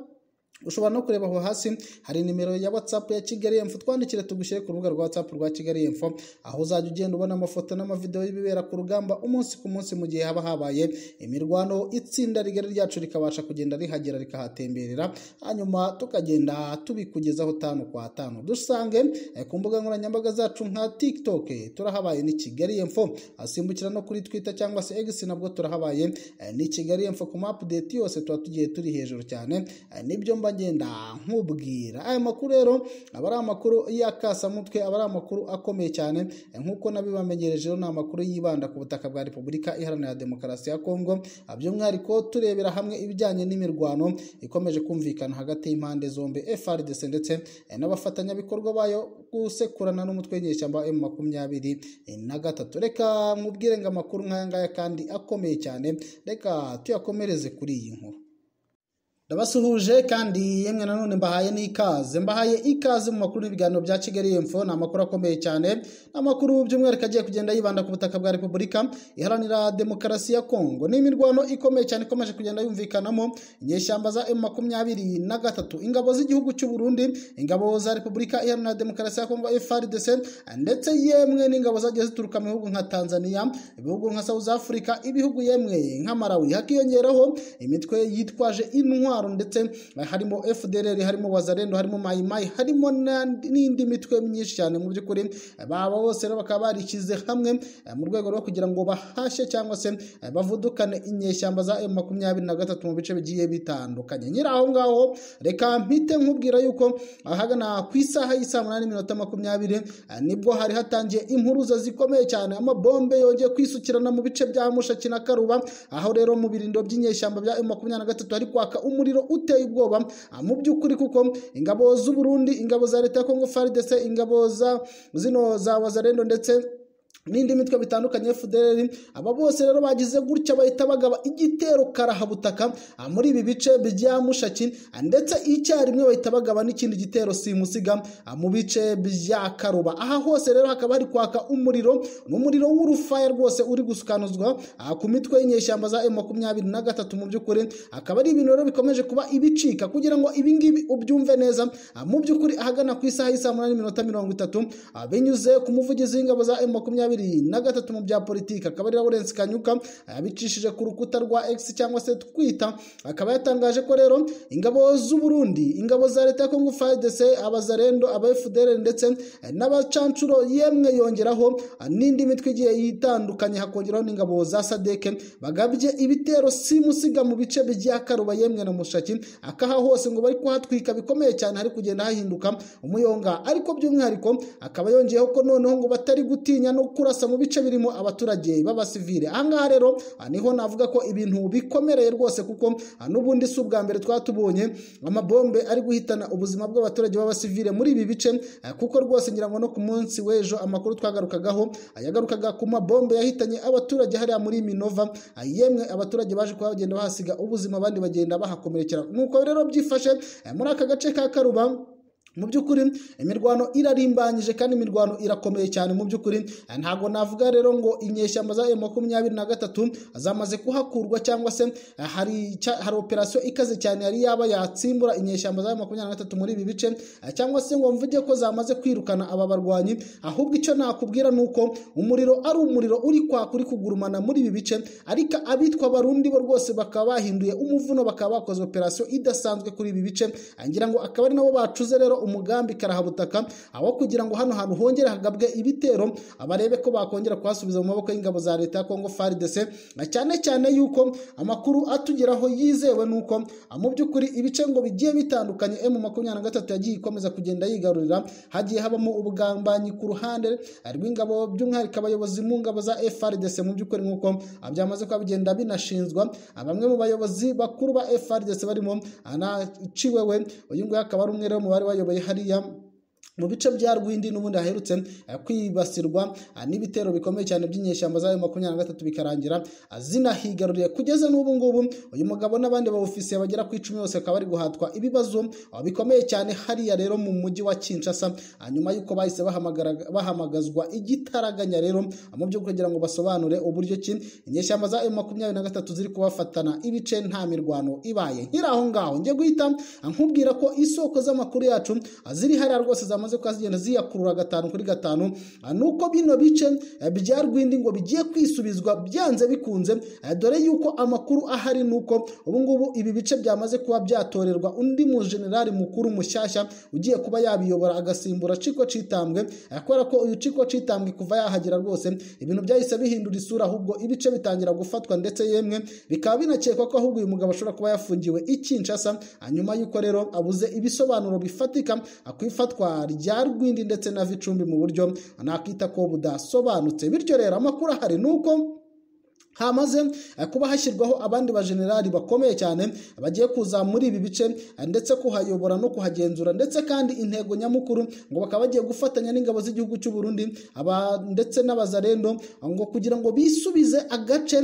ushobora no kureba aho hasi hari nimero ya whatsapp ya kigali emfo twandikire tugushyire ku rubuga rwa whatsapp rwa kigali emfo aho uzajya ugenda ubona amafoto n'amavidewo y'ibibera ku rugamba umunsi ku munsi mu gihe haba habaye imirwano itsinda rigari ryacu rikabasha kugenda rihagera rikahatemberera hanyuma tukagenda tubikugezaho tanu kwa tanu dusange eh, ku mbuga nkoranyambaga zacu nka tiktok eh, turahabaye ni kigali emfo asimbukira no kuri twitter cyangwa se x nabwo turahabaye eh, ni kigali emfo ku mapudeti yose tuba tugiye turi hejuru cyane eh, nibyo mba ngenda nkubwira aya makuru rero aba ari amakuru y'akasamutwe aba ari amakuru akomeye cyane nk'uko nabibamenyerejeho ni amakuru yibanda ku butaka bwa repubulika iharanira demokarasi ya kongo by'umwihariko turebera hamwe ibijyanye n'imirwano ikomeje kumvikana hagati y'impande zombi frdc ndetse n'abafatanyabikorwa bayo gusekurana n'umutwe w'inyeshyamba m makumyabiri na gatatu reka nkubwire ngo amakuru nk'aya ngaya kandi akomeye cyane reka tuyakomereze kuri iyi nkuru ndabasuhuje kandi yemwe nanone mbahaye n'ikaze mbahaye ikaze mu makuru n'ibiganiro bya kigali emfo ni amakuru akomeye cyane ni amakuru by'umwihariko agiye kugenda yibanda ku butaka bwa repubulika iharanira demokarasi ya kongo ni imirwano ikomeye cyane ikomeje kugenda yumvikanamo inyeshyamba za emu makumyabiri na gatatu ingabo z'igihugu cy'u Burundi ingabo za repubulika iharanira demokarasi ya kongo frdc ndetse yemwe n'ingabo zagiye zituruka mu bihugu nka tanzania ibihugu nka south africa ibihugu yemwe nka malawi hakiyongeraho imitwe yitwaje intwaro ndetse harimo FDLR harimo wazarendo harimo mayimayi harimo n'indi mitwe myinshi cyane mu by'ukuri baba bose rero bakaba barishyize hamwe mu rwego rwo kugira ngo bahashe cyangwa se bavudukane inyeshyamba za M makumyabiri na gatatu mu bice bigiye bitandukanye nyiri aho ngaho reka mpite nkubwira yuko ahagana ku isaha y'isaa munani n'iminota makumyabiri nibwo hari hatangiye impuruza zikomeye cyane amabombe yongeye kwisukirana mu bice bya Mushaki na Karuba aho rero mu birindo by'inyeshyamba bya M makumyabiri na gatatu hari kwaka umuriro uteye ubwoba mu by'ukuri kuko ingabo z'u Burundi ingabo za leta ya Kongo FARDC ingabo za zino za wazarendo ndetse n'indi mitwe bitandukanye FDLR aba bose rero bagize gutya bahita bagaba igitero karahabutaka muri ibi bice bya Mushaki ndetse icyarimwe bahita bagaba n'ikindi gitero simusiga mu bice bya Karuba aha hose rero hakaba hari kwaka umuriro n'umuriro w'urufaya rwose uri gusukanuzwa ku mitwe y'inyeshyamba za M23 na gatatu mu by'ukuri akaba ari ibintu rero bikomeje kuba ibicika kugira ngo ibingibi ubyumve neza mu by'ukuri ahagana ku isaha y'isaa munani minota mirongo itatu binyuze ku muvugizi w'ingabo za M23 makumyabiri na gatatu mu bya politiki akaba ari Lawrence Kanyuka yabicishije ku rukuta rwa X cyangwa se twita akaba yatangaje ko rero ingabo z'u Burundi ingabo za leta ya Kongo FARDC abazarendo aba FDLR ndetse n'abacancuro yemwe yongeraho n'indi mitwe igiye yitandukanye hakongeraho n'ingabo za SADC bagabye ibitero simusiga mu bice bya Karuba yemwe na Mushaki akaha hose ngo bari kuhatwika bikomeye cyane hari kugenda hahinduka umuyonga ariko by'umwihariko akaba yongeyeho ko noneho ngo batari gutinya no kurasa mu bice birimo abaturage b'abasivile ahangaha rero niho navuga ko ibintu bikomereye rwose kuko n'ubundi si ubwa mbere twaba tubonye amabombe ari guhitana ubuzima bw'abaturage b'abasivile muri ibi bice kuko rwose ngira ngo no ku munsi w'ejo amakuru twagarukagaho yagarukaga ku mabombe yahitanye abaturage hariya muri minova yemwe abaturage baje kuba bagenda bahasiga ubuzima abandi bagenda bahakomerekera nk'uko rero byifashe muri aka gace ka karuba mu by'ukuri imirwano irarimbanyije kandi imirwano irakomeye cyane mu by'ukuri ntabwo navuga rero ngo inyeshyamba za makumyabiri na gatatu zamaze kuhakurwa cyangwa se hari, hari operasiyo ikaze cyane yari yaba yatsimbura inyeshyamba za makumyabiri na gatatu muri ibi bice cyangwa se ngo mvuge ko zamaze kwirukana aba barwanyi ahubwo icyo nakubwira ni uko umuriro ari umuriro uri kwaka uri kugurumana muri ibi bice ariko abitwa barundi bo rwose bakaba bahinduye umuvuno bakaba bakoze operasiyo idasanzwe kuri ibi bice ngira ngo akaba ari nabo bacuze rero umugambi karahabutaka aho kugira ngo hano hantu hongere hagabwe ibitero abarebe ko bakongera kuhasubiza mu maboko y'ingabo za leta ya Kongo FARDC cyane cyane yuko amakuru atugeraho yizewe nuko mu by'ukuri ibice ngo bigiye bitandukanye M23 yagiye ikomeza kugenda yigarurira hagiye habamo ubugambanyi ku ruhande rw'ingabo by'umwihariko abayobozi mu ngabo za FARDC mu by'ukuri nk'uko byamaze kuba bigenda binashinzwa bamwe mu bayobozi bakuru ba FARDC barimo anaciwewe uyu nguyu akaba ari umwe mu bari bayoboye byabereye hariya mu bice bya rwindi n'ubundi haherutse kwibasirwa n'ibitero bikomeye cyane by'inyeshyamba za makumyabiri na gatatu bikarangira zinahigaruriye kugeza n'ubu ngubu uyu mugabo n'abandi bawufisiye bagera ku icumi bose bakaba bari guhatwa ibibazo bikomeye cyane hariya rero mu mujyi wa kinshasa nyuma y'uko bahise bahamagazwa igitaraganya rero mu byo kugira ngo basobanure uburyo ki inyeshyamba za makumyabiri na gatatu ziri kubafatana ibice nta mirwano ibaye nkiri aho ngaho njye guhita nkubwira ko isoko z'amakuru yacu ziri hariya rwose za zamaze kuba zigenda ziyakurura gatanu kuri gatanu nuko bino bice bya rwindi ngo bigiye kwisubizwa byanze bikunze dore yuko amakuru ahari nuko ubungubu ibi bice byamaze kuba byatorerwa undi mu generali mukuru mushyashya ugiye kuba yabiyobora agasimbura ciko citambwe kubera ko uyu ciko citambwe kuva yahagera rwose ibintu byahise bihindura isura ahubwo ibice bitangira gufatwa ndetse yemwe bikaba binakekwa ko ahubwo uyu mugabo ashobora kuba yafungiwe i Kinshasa nyuma y'uko rero abuze ibisobanuro bifatika ku ifatwa rya rwindi ndetse na vicumbi mu buryo nakita ko budasobanutse bityo rero amakuru ahari ni uko hamaze kuba hashyirwaho abandi bajenerali bakomeye cyane bagiye kuza muri ibi bice ndetse kuhayobora no kuhagenzura ndetse kandi intego nyamukuru ngo bakaba bagiye gufatanya n'ingabo z'igihugu cy'u Burundi ndetse n'abazarendo ngo kugira ngo bisubize agace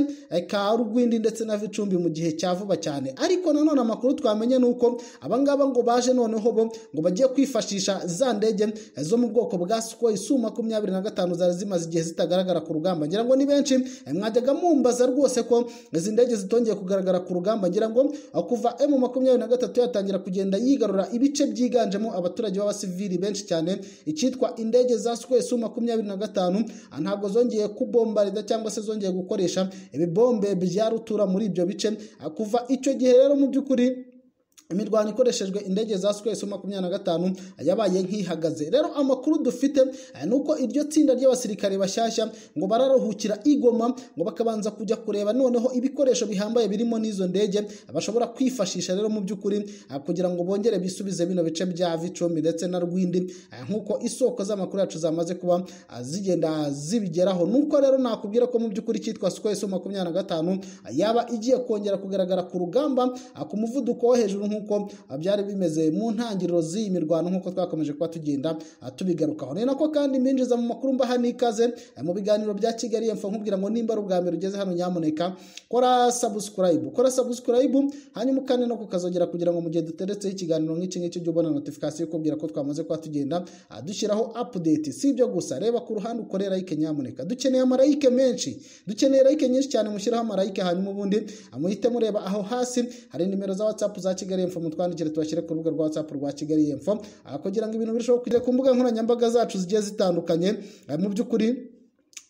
ka Rugwindi ndetse na Vicumbi mu gihe cya vuba cyane ariko nanone amakuru twamenye nuko abangaba ngo baje noneho bo ngo bagiye kwifashisha za ndege zo mu bwoko bwa Sukhoi Su makumyabiri na gatanu zari zimaze igihe zitagaragara ku rugamba ngira ngo ni benshi mwajyaga mu mbaza rwose ko izi ndege zitongeye kugaragara ku rugamba ngira ngo kuva emu makumyabiri na gatatu yatangira kugenda yigarura ibice byiganjemo abaturage b'abasivili benshi cyane icyitwa indege za sikwesu makumyabiri na gatanu ntabwo zongeye kubombarida cyangwa se zongeye gukoresha ibibombe bya rutura muri ibyo bice kuva icyo gihe rero mu by'ukuri imirwano ikoreshejwe indege za sikwesu makumyabiri na gatanu yabaye nk'ihagaze rero amakuru dufite ni uko iryo tsinda ry'abasirikare bashyashya ngo bararuhukira igoma ngo bakabanza kujya kureba noneho ibikoresho bihambaye birimo n'izo ndege bashobora kwifashisha rero mu by'ukuri kugira ngo bongere bisubize bino bice bya vicumbi ndetse na rwindi nk'uko isoko z'amakuru yacu zamaze kuba zigenda zibigeraho nuko rero nakubwira ko mu by'ukuri cyitwa sikwesu makumyabiri na gatanu yaba igiye kongera kugaragara ku rugamba ku muvuduko wo hejuru nk'uko byari bimeze mu ntangiriro z'iyi mirwano nk'uko twakomeje kuba tugenda tubigarukaho ni nako kandi mbinjiza mu makuru mbaha n'ikaze mu biganiro bya kigali yemfa nkubwira ngo nimba ari ubwa mbere ugeze hano nyamuneka kora sabusikarayibu kora sabusikarayibu hanyuma kandi no kukazongera kugira ngo mu gihe duteretseho ikiganiro nk'iki ngiki ujye ubona notifikasiyo ikubwira ko twamaze kuba tugenda dushyiraho apudeti si ibyo gusa reba ku ruhande ukore layike nyamuneka dukeneye amarayike menshi dukeneye layike nyinshi cyane mushyiraho amarayike hanyuma ubundi muhite mureba aho hasi hari nimero za watsapu za kigali info mutwandikire tubashyire ku rubuga rwa whatsapp rwa kigali info kugira ngo ibintu birusheho kujya ku mbuga nkoranyambaga zacu zigiye zitandukanye mu by'ukuri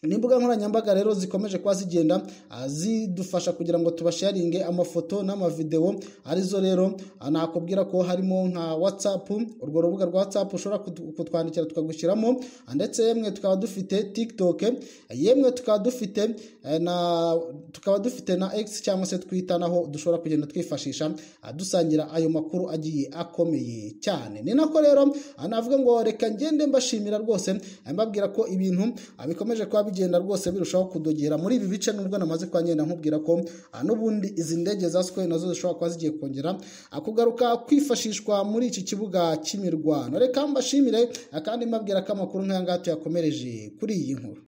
ni imbuga nkoranyambaga rero zikomeje kuba zigenda zidufasha kugira ngo tubasharinge amafoto n'amavidewo arizo rero nakubwira ko harimo nka whatsapp urwo rubuga rwa whatsapp ushobora kutwandikira tukagushyiramo ndetse yemwe tukaba dufite tiktok yemwe tukaba dufite na tukaba dufite na x cyangwa se twita naho dushobora kugenda twifashisha dusangira ayo makuru agiye akomeye cyane ni nako rero navuga ngo reka ngende mbashimira rwose mbabwira ko ibintu bikomeje kuba bigenda rwose birushaho kudogera muri ibi bice nubwo namaze kuba ngenda nkubwira ko n'ubundi izi ndege za sikweyi nazo zishobora kuba zigiye kongera kugaruka kwifashishwa muri iki kibuga cy'imirwano reka mbashimire kandi mbabwira ko amakuru nk'aya ngaya tuyakomereje kuri iyi nkuru